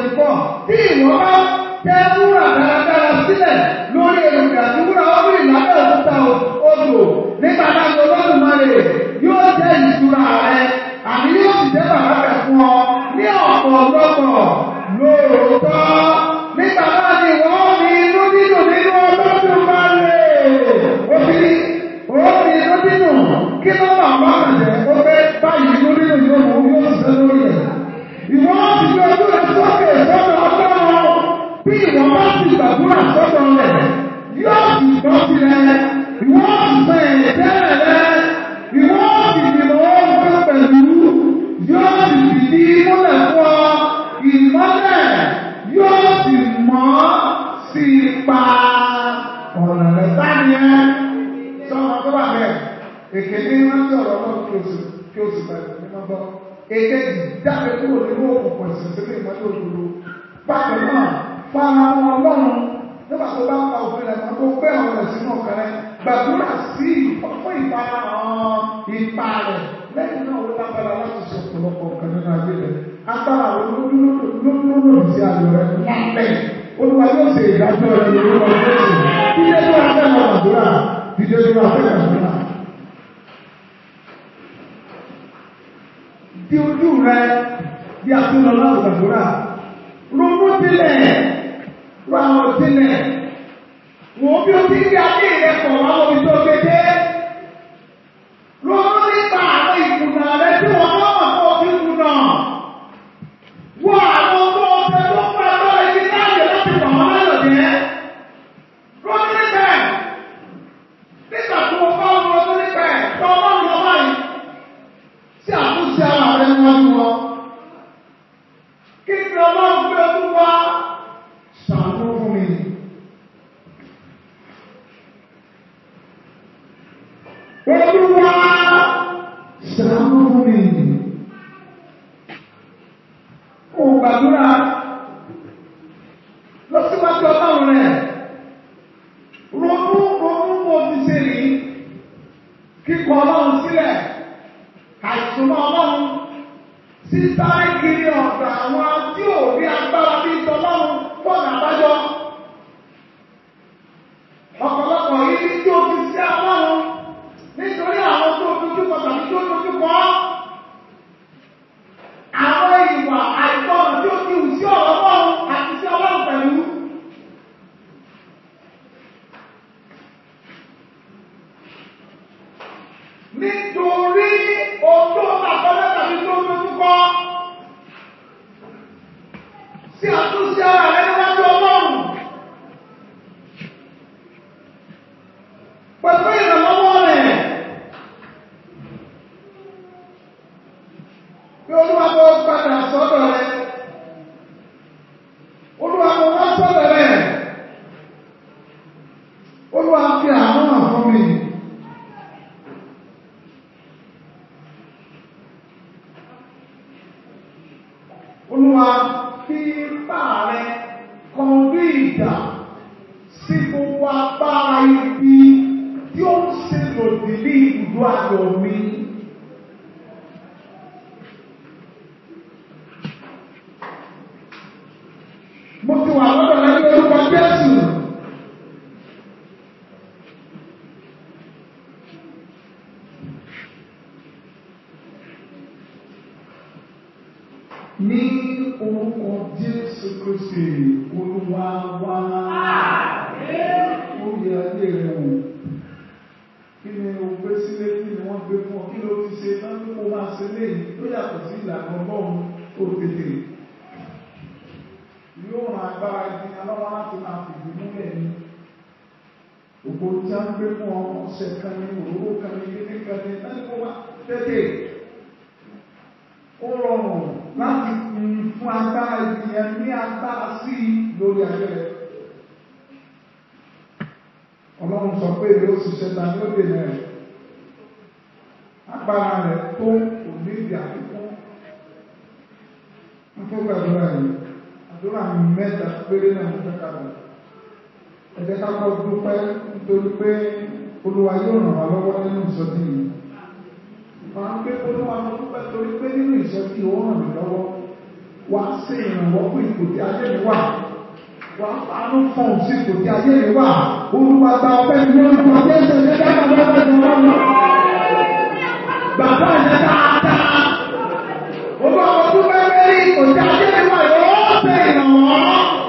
Speaker 1: four tí ìwọ bá tẹ wúrà dáradára sílẹ̀ lórí èròjà àti wúrà ọ́bìrì lábẹ́ òkúta odò nígbà náà ni olódùmarè yóò jẹ́ ìṣúra rẹ àbí yóò sì jẹ́ bàbá rẹ̀ fún ọ ní ọ̀pọ̀lọpọ̀ lóòótọ́ nígbà náà ni wọ́n ní inú dídùn nínú olódùmarè obìnrin òun ní inú dídùn kí ló wà wá àjẹ́ ó fẹ́ báyìí inú dídùn yóò mú yóò ṣiṣẹ́ lórí ẹ̀ ìwọ́n ti fi ojú rẹ̀ sókè sọ́dọ̀ ọlọ́run bí ìwọ́n bá ti gbàdúrà sọ́dọ̀ rẹ̀ yóò sì gbọ́ sílẹ̀ ìwọ́n sì sọ ẹ̀jẹ̀ rẹ̀ ìwọ́n sì dìbò ọ̀hún pẹ̀lú yóò sì fìdí múlẹ̀ fún ọ ìmọ́lẹ̀ yóò sì mọ́ sí ipa ọ̀nà rẹ̀ sáyẹn sọ́nà tó wà bẹ́ẹ̀ èké ní rántí ọ̀rọ̀ náà kí o sì kí o sì bẹ̀rẹ̀ nínú gbọ́ èkejì jáde kúrò nínú òkùnkùn ẹ̀sìn sílẹ̀ ìmọ́lẹ̀ òdodo bákan náà fara wọn ọlọ́run nígbà tó bá pa òfin rẹ̀ mọ́ tó gbé àwọn rẹ̀ sínú ọ̀kan rẹ̀ gbàdúrà sí fún ìfarahàn ipa rẹ̀ lẹ́yìn náà ó lágbára láti ṣe ọ̀pọ̀lọpọ̀ nǹkan nínú ayé rẹ̀ agbára rẹ̀ lójúlódò sí ayọ̀ rẹ̀ lápẹ́ olúwa yóò ṣe ìdájọ́ rẹ̀ ní orúkọ jésù dídé tó wà fẹ́ máa gbàdúrà dídé tó wà fẹ́ gbàdúrà. di ojú rẹ bí a tún lọ láti gbàdúrà ronú sílẹ̀ rọ àwọn sílẹ̀ wò ó bí o ti ń gbé ayé rẹ pọ̀ àwọn omi tó gbé dé ronú nípa àwọn ìkùnà rẹ tí wọn bá wà fún òfin kùnà wọ àwọn ọmọ ọ̀sẹ̀ tó ń pa lọ ibi láàyè láti pọ̀ wọn lọ́dọ̀ jẹ́ ronú nípa ẹ̀ nígbà tó o bá wọn ronú nípa ẹ̀ tó o bá wọn lọ báyìí tí àtúnṣe ara rẹ wọn ni wọn kí ni ọlọ́run gbé ọdún wá ṣàánú fún mi. Olúwa ṣàánú fún mi. Kò gbàdúrà lọ síwájú ọlọ́run rẹ̀. Ronú ronú mo ti ṣe rí. Kíkọ ọlọ́run sílẹ̀. Àìsùnmọ́ ọlọ́run. Sísáré kiri ọ̀dọ̀ àwọn tí ò rí agbára bí ìtọ́lọ́run fọ́nà àbájọ. Ọ̀pọ̀lọpọ̀ yìí tí ó fi sí ọlọ́run nítorí àwọn tó dojú kọ tàbí tó dojú kọ àwọn ìwà àìgbọràn tí ó ti hù sí ọ̀rọ̀ ọlọ́run àti sí ọlọ́run pẹ̀lú. nítorí ohun tó àkọlẹ́ tàbí tó dojú kọ sí àtúnṣe ara rẹ níwájú ọlọ́run. Pẹ̀lú ìrànlọ́wọ́ rẹ̀. Bí olúwa kò padà sọ́dọ̀ rẹ̀. Olúwa kò wá sọ́dọ̀ rẹ̀. Olúwa fi àánú hàn fún mi. Olúwa fi ipá rẹ̀ kan bí ìjà sí gbogbo agbára ibi tí ó ń ṣe lòdì ní ibùdó ayọ̀ mi. Mo ti wà lọ́dọ̀ lẹ́yìn orúkọ Jésù. Ní orúkọ Jésù Kristi, Olúwa wá. Ó yẹ ayé rẹ̀ wò kí ni o gbé sílé kí ni wọ́n gbé fún ọ kí ló ti ṣe náà ní kó máa ṣe léyìí tó yàtọ̀ sí ìlànà ọlọ́run tó tètè yóò ràn agbára ẹni alọ́wọ́ láti máa fìdí múlẹ̀ ní ògbó tí a ń gbé fún ọ ọ̀sẹ̀ kan ní òróró kan ní kékeré kan ní náà ní kó máa tètè ó rọrùn láti fún agbára ènìyàn ní agbára sí lórí ayé rẹ̀ ọlọ́run sọ pé èrè òṣìṣẹ́ ta ní ó dènà rẹ̀ agbára rẹ̀ tó òní ìdí àfikún ń fún gbàdúrà yìí àdúrà mẹ́ta péré náà ń fẹ́ kàdà ẹ jẹ́ ká kọ́ dúpẹ́ nítorí pé olúwa yóò ràn wá lọ́wọ́ nínú ìsọjí yìí máa ń gbé olúwa lọ dúpẹ́ torí pé nínú ìsọjí ó ràn mí lọ́wọ́ wá sí ìrànwọ́ fún ipò tí ayé mi wà wà fàánú fún òsì ipò tí ayé mi wà olúwa gba ọpẹ́ mi lórúkọ jésù ní dábàá lọ́wọ́ ìjọba lọ. bàbá yẹn dáadáa olúwa ọdún mẹ́rin rí ipò tí ayé mi wà yóò ṣe ìrànwọ́.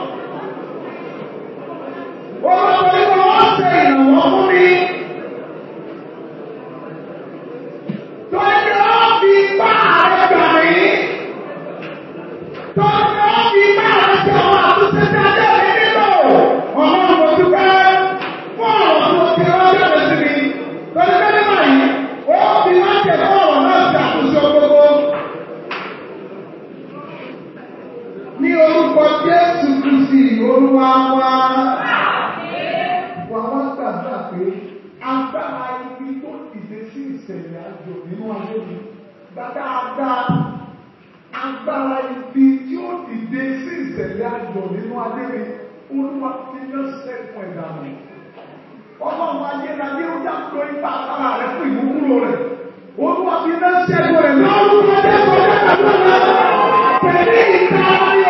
Speaker 1: olúwa ọdún yóò ṣe ìrànwọ́ fún mi. Tọ́jú ó fi bá ààrẹ gbà mí. Tọ́jú ó fi bá ààrẹ ṣe àwọn àtúnṣe tí a jẹ́ mi nílò. Ọlọ́run mo dúpẹ́ fún ọ̀rọ̀ tó ti rọ́jọ́ mi sí mi. Tọ́jú pé nígbà yìí, ó fi má jẹ̀ fún ọ̀rọ̀ náà ṣe àtúnṣe gbogbo. Ní orúkọ Jésù Kristi, Olúwa wa. Wà wá gbàgbà pé agbára ibi tó dìde sí ìṣẹ̀lẹ̀ àjò nínú ayé mi. Dáadáa agbára ibi tí ó dìde sí ìṣẹ̀lẹ̀ àjò nínú ayé mi. Olúwa fi yán sẹ́kùn ẹ̀dá mi. Ọlọ́run ayérayé ó dáńtọ́ ipa agbára rẹ̀ fún ìmúkúrò rẹ̀. Olúwa fi yán sẹ́kùn rẹ̀ lọ́rùn ọdẹ sọ̀rọ̀ àdúrà pẹ̀lú ìta ayé.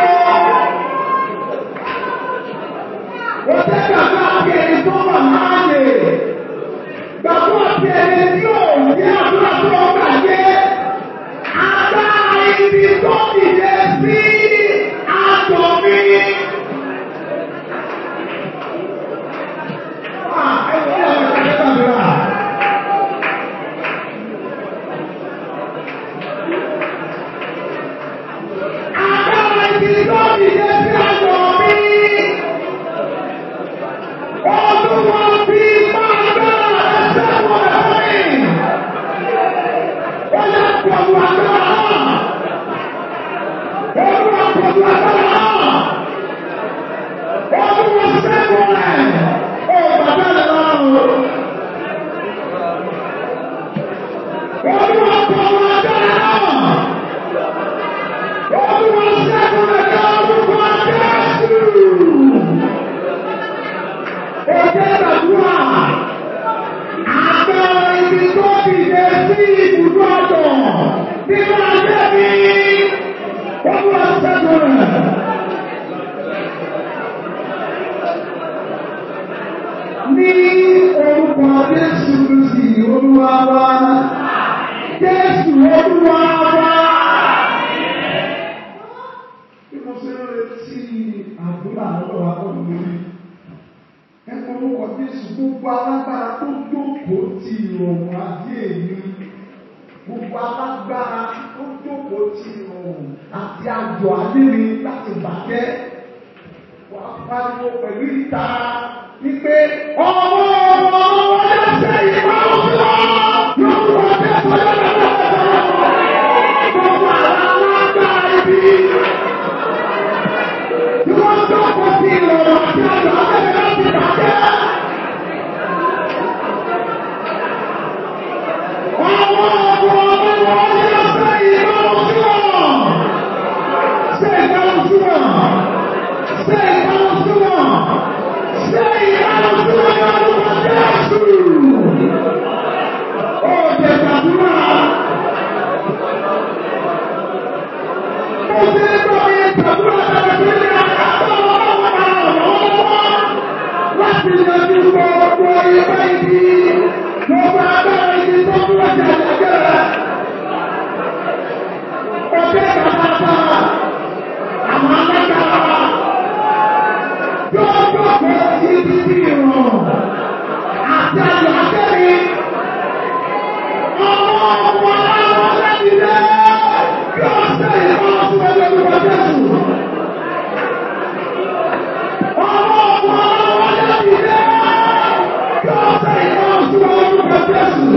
Speaker 1: Ó jẹ́ bàbá àti ẹni tó wà láàyè. Gbàgbọ́ àti ẹni tí ò ní àdúrà tó ń gbàgbé. Agbára ibi tó dìde sí àjọ mi. Ah, ẹ wọ́n yà wọ́n ṣe gbàdúrà. Agbára ibi tó dìde sí àjọ mi. Olúwa fi máa dára ẹsẹ̀ wọn lẹ́yìn. Ó yẹ pọ̀lú agbára náà. Olúwa pọ̀lú agbára náà. Olúwa ṣẹ́gun rẹ̀. Ó bàbá rẹ̀ lọ́rùn. Olúwa pọ̀lú agbára náà. Olúwa ṣẹ́gun rẹ̀ ní orúkọ Jésù. Ọjọ́ ìgbàdúrà, agbára ibi tó dìde sí ibùdó ọ̀dọ̀ nínú ayé mi, wọ́n wá sẹ́gun rẹ̀. Ní orúkọ Jésù Kristi Olúwa wa, Jésù Olúwa wa. Bí mo ṣe ń retí àdúrà lọ́wọ́ wa lọ́wọ́ lórí ẹ̀kọ́ orúkọ Jésù gbogbo alágbára tó jókòó ti ìrọ̀rùn ayé mi gbogbo alágbára tó jókòó ti ìrọ̀rùn àti àjọ ayé mi láti bàjẹ́ wà á pariwo pẹ̀lú ìta wípé ọmọ ọmọ ọmọ ẹsẹ̀ ìwà òṣùwà lórúkọ Jésù lọ́wọ́ gbogbo alágbára ibi tí wọ́n jókòó ti ìrọ̀rùn àti àjọ ayé mi láti bàjẹ́. Láti yanjú gbogbo ìgbà ìdí, gbogbo agbára ìdí tó ń wọ́n jà lẹ́gbẹ̀rẹ̀. Ọjọ́ ìgbàlá àwọn alágbára yóò jókòó sí ibi ìrọ̀rùn àti àyọ̀ akẹ́mi. Ọmọ ọmọ aláwọ̀ aládìrẹ́ yóò ṣe ìrọ̀rùn sí ọjọ́ ìgbà Jésù. Ọmọ ọmọ aláwọ̀ aládìrẹ́ yóò ṣe ìrọ̀rùn sí ọjọ́ ìgbà Jésù.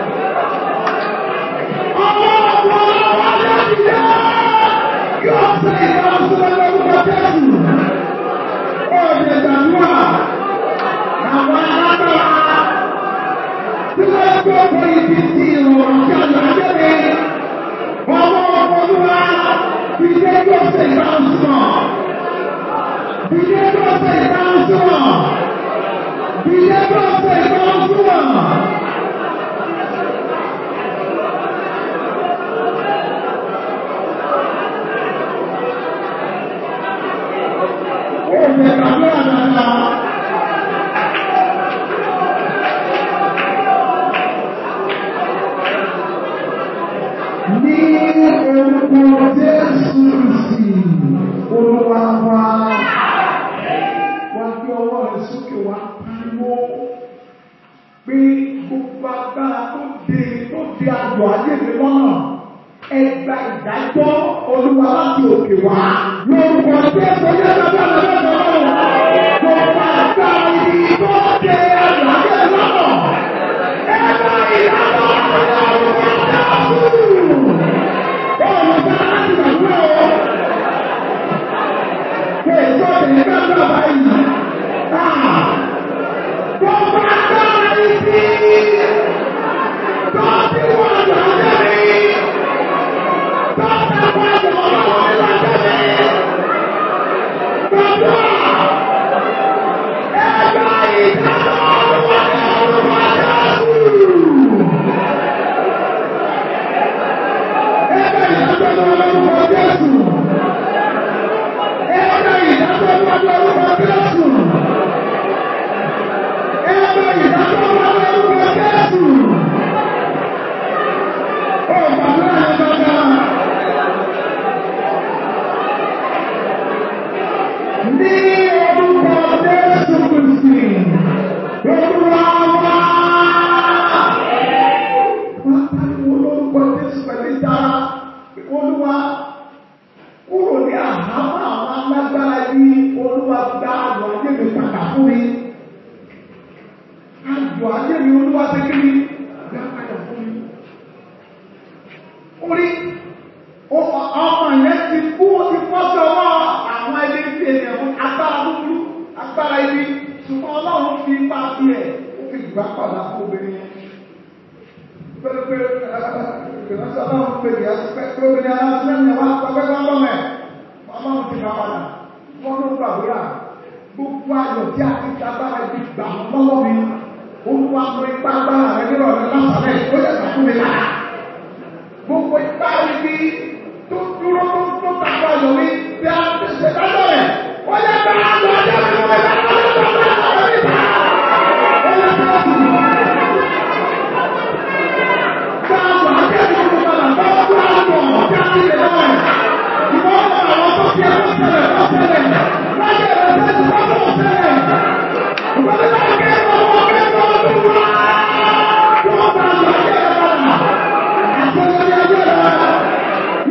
Speaker 1: Ọmọ ọmọ aláwọ̀ aládìrẹ́ yóò ṣe ìrọ̀rùn sí ọjọ́ ìgbà Jésù. Ọ̀dẹ̀ ìgbàdúrà àwọn alágbára tí wọ́n gbọ́dọ̀ ibi tí ìrọ̀rùn tí a lọ ajẹ́lẹ̀ ọmọ ọmọlúwa ìdílé yóò ṣe ìdáhùn sí wọn. Ìdílé yóò ṣe ìdáhùn sí wọn. Ìdílé yóò ṣe ìdáhùn sí wọn. Ó lè gbàdúrà dáadáa. Ní orúkọ Jésù Kristi, Olúwa wa. Wá gbé ọwọ́ rẹ̀ sókè wá pariwo pé gbogbo agbára tó de tó de àjọ ayé mi lọ́nà ẹgbà ìdájọ́ olúwa láti òkè wá lórúkọ Jésù yẹn lọ́dọ̀ lọ́dọ̀ lọ́dọ̀ gbogbo agbára ibi tó de àjọ ayé mi lọ́nà ẹgbà ìdájọ́ olúwa Bọ́ọ̀lù bá láti gbàgbọ́ o. Ṣé ìjọ ìdílé bá bá báyìí? Gbogbo agbára ibi tó ti wọ́n lọ lẹ́rìí. Tó ti wọ́n lọ lọ́wọ́ lọ lẹ́rìí. Gbogbo ẹgbẹ́ ìdájọ́ olúwa ní olúwa Jésù. Ẹgbẹ́ ìdájọ́ olúwa Jésù. Ẹgbẹ́ ìdájọ́ olúwa Jésù. Ẹgbẹ́ ìdájọ́ olúwa Jésù. Ó gbàdúrà yẹn dáadáa. Ní orúkọ Jésù Kristi, Olúwa wá. Wọ́n pariwo lórúkọ Jésù pẹ̀lú ìdára. Olúwa kúrò ní àhámọ́ àwọn alágbára yìí. Olúwa gba àjọ ayé mi padà fún mi. Àjọ ayé mi Olúwa ti kí mi. Gbá padà fún mi. Orí ọmọ yẹn ti kú ó ti fọ́ sí ọwọ́ àwọn ẹgbẹ́ tí ènìyàn fún agbára búburú agbára ibi ṣùgbọ́n Ọlọ́run fi ipa tiẹ̀ ó fi gbà padà fún obìnrin yẹn. Pẹ̀lẹ́pẹ̀ ìrẹsì Ọlọ́run pè ní ẹsẹ̀ pé obìnrin aláṣẹ ní wá pẹ́pẹ́ bá bọ́ mẹ́. Ọlọ́run ti gbà padà. Wọ́n ló gbàdúrà. Gbogbo ayọ̀ tí a ti agbára ibi gbà lọ́wọ́ mi. Olúwa mọ ipá agbára rẹ̀ nírọ̀lẹ́ lásàlẹ̀ ó yẹ kà fún mi lára gbogbo ipá ibi tó dúró tó tó tàbí ọyọ mi bí a ti ṣe dájọ́ rẹ̀ ó yẹ kí a lọ ọjọ́ mi wọ̀ ẹ̀ lọ́wọ́ lọ́wọ́ lọ́wọ́ lọ́wọ́ níta. ó yẹ kí a tù. Káàbọ̀ akẹ́kọ̀ọ́ tó padà bá ọdún àwọn ọ̀gá àti ìlẹ̀ náà rẹ̀. Ìwọ́n mọ àwọn tó fi ẹ̀kọ́ ṣẹlẹ̀ tó ṣẹlẹ̀. Láyé rẹ̀ sẹ́ni tó tó ṣẹlẹ̀. Ìwọ́n ní akẹ́kọ̀ọ́ ọmọ akẹ́kọ̀ọ́ ọdún wa. Wọ́n bá lọ ayé rẹ̀ padà.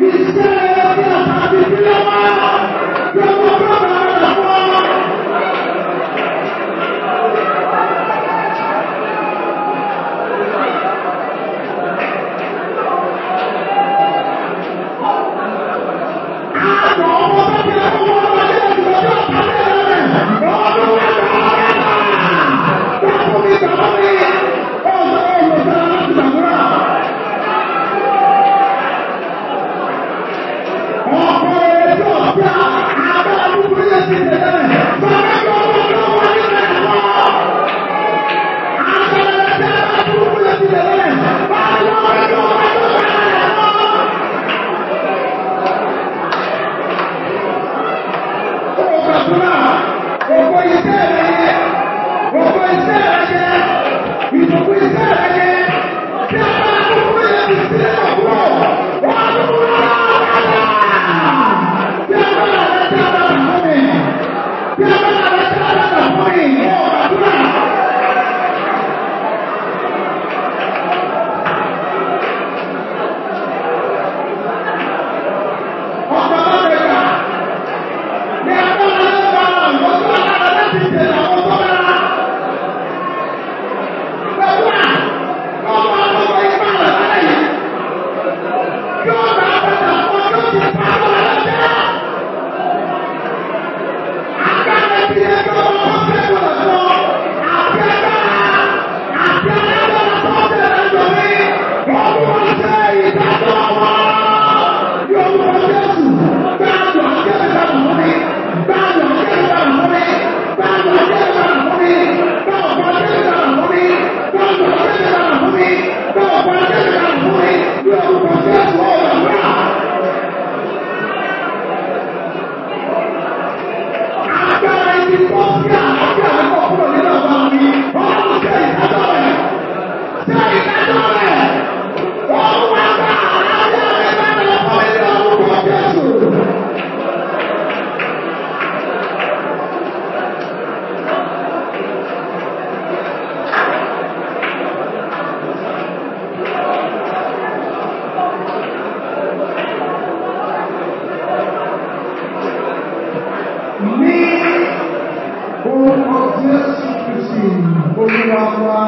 Speaker 1: Orúkọ Jésù Kristi Olúwa wa.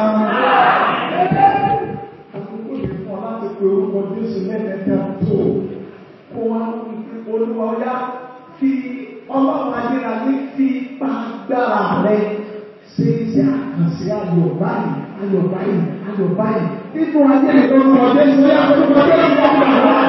Speaker 1: Àkókò lè fún ọ láti pe orúkọ Jésù lẹ́ẹ̀mẹ́ta tó kó wá olúwa ọ̀yá fi ọlọ́run ayérayé fi pàgbára rẹ ṣe iṣẹ́ àkànṣe ayọ̀ báyìí ayọ̀ báyìí ayọ̀ báyìí nínú ayé ìtọ́jú ọjọ́ ìṣẹ́ àkókò ọjọ́ ìṣẹ́ ọjọ́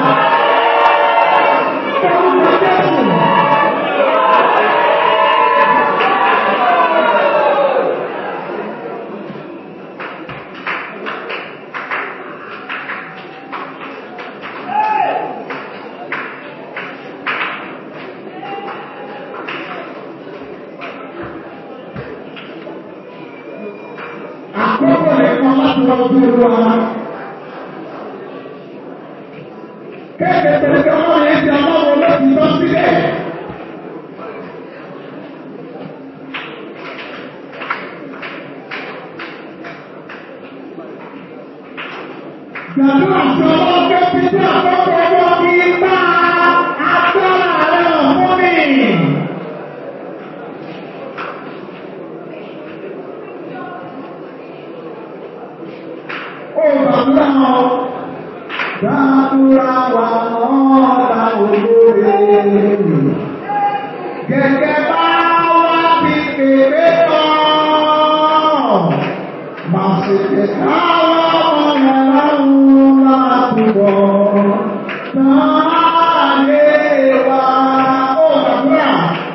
Speaker 1: Àkókò nìkan láti lọ sí olúwa. Kéèké tẹ̀lé ọmọ yẹn ti ọlọ́run lọ́sí lọ sílẹ̀. Gbàdúrà sí ọlọ́run pé títí àkókò ọjọ́ kí bá agbára rẹ̀ hàn fún mi. Ó gbàdúrà wọn. Gbàdúrà wà lọ́ta olóore. Gẹ́gẹ́ bá wá ti pèpè tán. Màá ṣe pé káwọn ọmọ yẹn lọ́rùn láti bọ̀. Táyé wa ó gbàdúrà.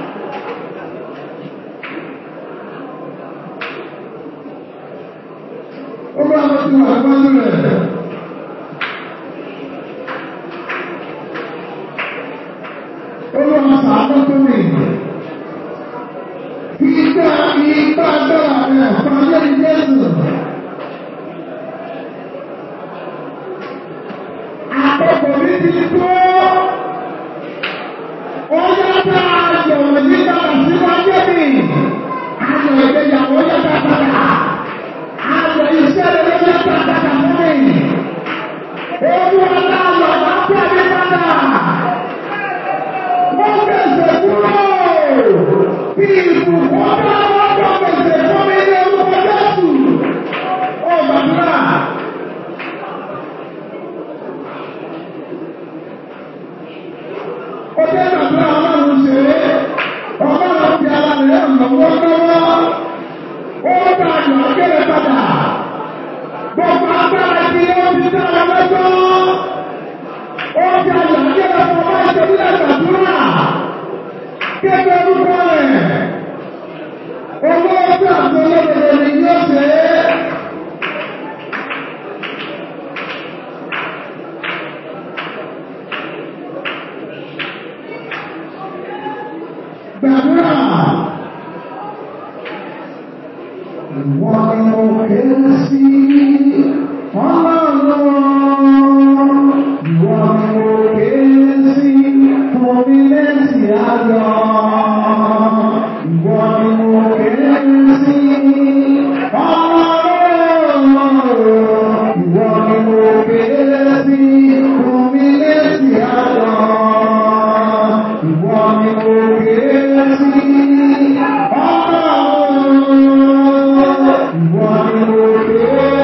Speaker 1: Ó bá wọn ti wà lọ́dún rẹ̀. Olúwa sàánú tó mi. Ìgbà ìgbà dára rẹ̀ fàyè Jésù. Àkókò mi ti tó. Ó yára ayọ̀ nígbà tí wọ́n yé mi. Ayọ̀ ìgbéyàwó yára padà. Ayọ̀ iṣẹ́ rẹ̀ yára padà fún mi. Olúwa náà lọ bá pẹ̀lú padà. Wọ́n bẹ̀sẹ̀ kúrò. Bí ìbùkún bá wọ́n bọ̀ bẹ̀sẹ̀ fún mi ní orúkọ Jésù. Ó gbàdúrà. Ó jẹ́ gbàdúrà ọlọ́run ṣe é. Ọlọ́run fi ara rẹ̀ lọ́wọ́ lọ́wọ́. Ó bá àyọ̀ akéré padà. Gbogbo agbára tí ó ti dára lọ́jọ́. Ó ti àyọ̀ akéré fún ọba ìṣẹ́bílẹ̀ gbàdúrà. Kéde orúkọ rẹ̀. Owó ọjọ́ àti olódodo ni yóò ṣe é. Gbàdúrà. Ìwọ ni mo ké sí ọlọ́run. Ìwọ ni mo ké sí fún mi lẹ́sì ayọ̀. Ìwọ ni mo ké sí ọlọ́run. Ìwọ ni mo ké sí fún mi lẹ́sì ayọ̀. Ìwọ ni mo ké sí ọlọ́run. Ìwọ ni mo ké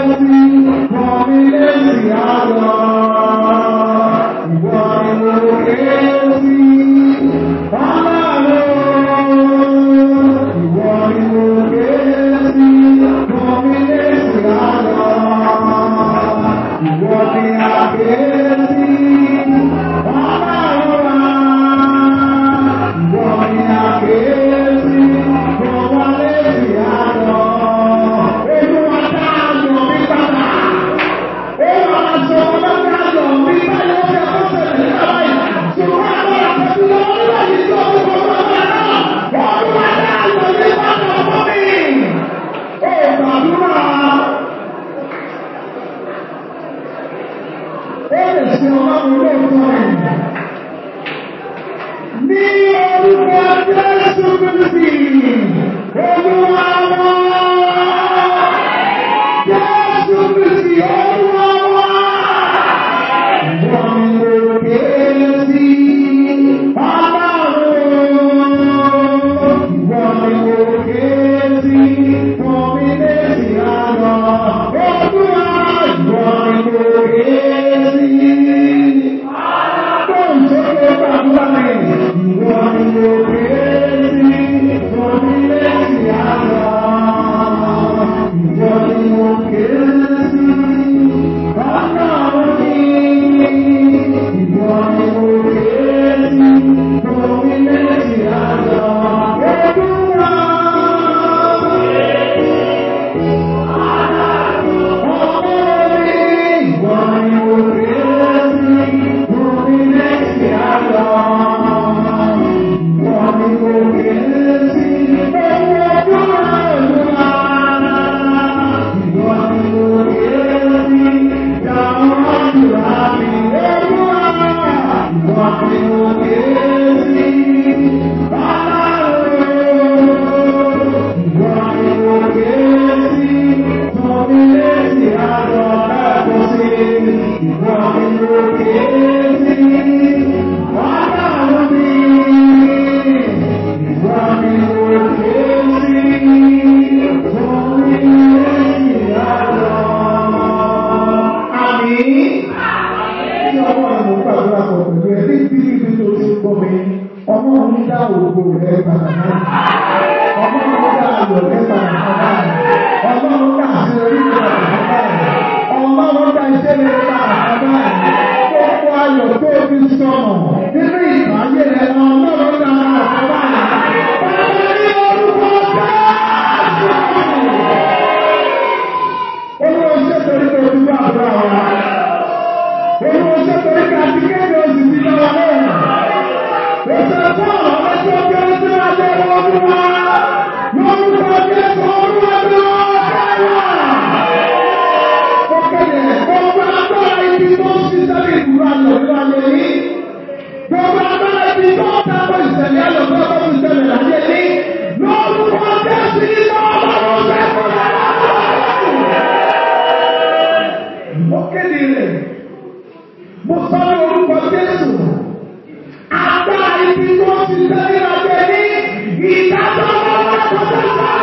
Speaker 1: ògo rẹ̀ padà náà. Ọlọ́run dá ayọ̀ rẹ̀ padà náà. Ọlọ́run dá àṣeyọrí rẹ̀ padà náà. Ọlọ́run dá iṣẹ́ rẹ̀ padà náà. Gbogbo ayọ̀ tó fi sọnù nínú ìbáyé rẹ̀ ọlọ́run dá padà náà. Bàbá ní orúkọ Jésù. Olúwa ṣe torí pé ojú bá àbúrò àwọn. Olúwa ṣe torí pé àti kéde oṣù ti lọ́wọ́ náà. Òṣèlú fún àwọn ọmọdé ọjọ́ tí wọ́n jẹ́ ọdún wa. Lórúkọ Jésù Olúwa ní ọ̀kẹ́wà. Ó kéde gbogbo agbára ibi tó ń ṣiṣẹ́ ní ìdúró ayọ̀ nínú ayé yìí. Gbogbo agbára ibi tó ń tako ìṣẹ̀lẹ̀ ayọ̀ tó ń ìṣẹ̀lẹ̀ láyé yìí. Lórúkọ Jésù ní ọlọ́run ṣẹ́kọ̀ọ́ mo kéde rẹ̀ mo sọ ní orúkọ Jésù agbára ibi tó ti sẹ́yìn ọjọ́ ní ìdájọ́ ọlọ́wọ́ kọjá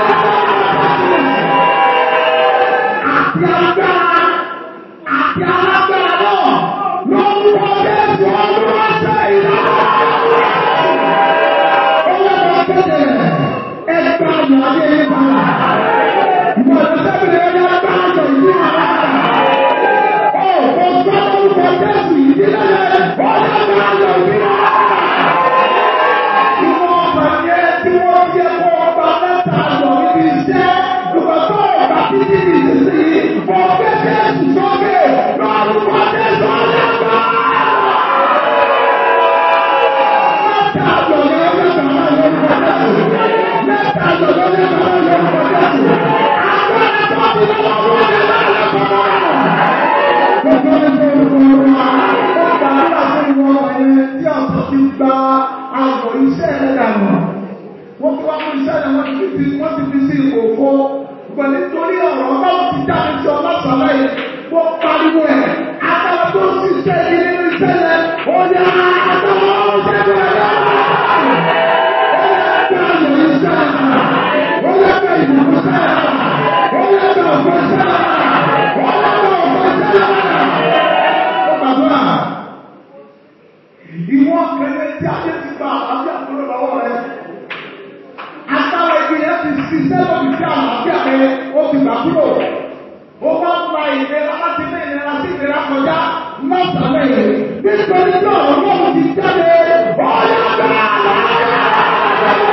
Speaker 1: àti agbára àti alágbára náà lórúkọ Jésù ọlọ́wọ́ ṣe ìdájọ́ ọlọ́wọ́ kéde rẹ̀ ẹgbẹ́ ayọ̀ ayé yín bára ìmọ̀ ìdọ́sẹ́bìrì ẹ̀yà agbára ayọ̀ ìdí àrà. Wọ́n ti wá fún iṣẹ́ rẹ̀ wọ́n ti fi wọ́n ti fi sí ìkòkò. Pẹ̀lú nítorí ọ̀rọ̀ ọlọ́run ti jáde sí ọlọ́sọ̀rọ̀ yìí. Wọ́n pariwo ẹ̀. Agbára tó ń ṣiṣẹ́ yìí nínú iṣẹ́ rẹ̀. Ó ní agbára ọ̀ṣẹ́ rẹ̀ lọ́wọ́. Ó yẹ kí ayọ̀ iṣẹ́ rẹ̀. Ó yẹ kí ìbùkún iṣẹ́ rẹ̀. Ó yẹ kí ọ̀gbọ́n iṣẹ́ rẹ̀. Ó yẹ kí ọ̀gbọ́n iṣẹ́ rẹ̀. Ó gbàdúrà. Ìwọ́n kẹ́lẹ́ tí a ti ti gba àlàáfíà kúrò lọ́wọ́ rẹ̀ agbára ìgbìyànjú ti ṣiṣẹ́ lórí sí àlàáfíà rẹ̀ ó ti gbà kúrò. Ó bá ń gba ìlera láti ní ìlera sí ìlera kọjá lọ́sàlẹ̀ yìí. Nítorí tí ọ̀rọ̀ náà ti jáde, ọ̀yà bẹ́ẹ̀ lọ́yà.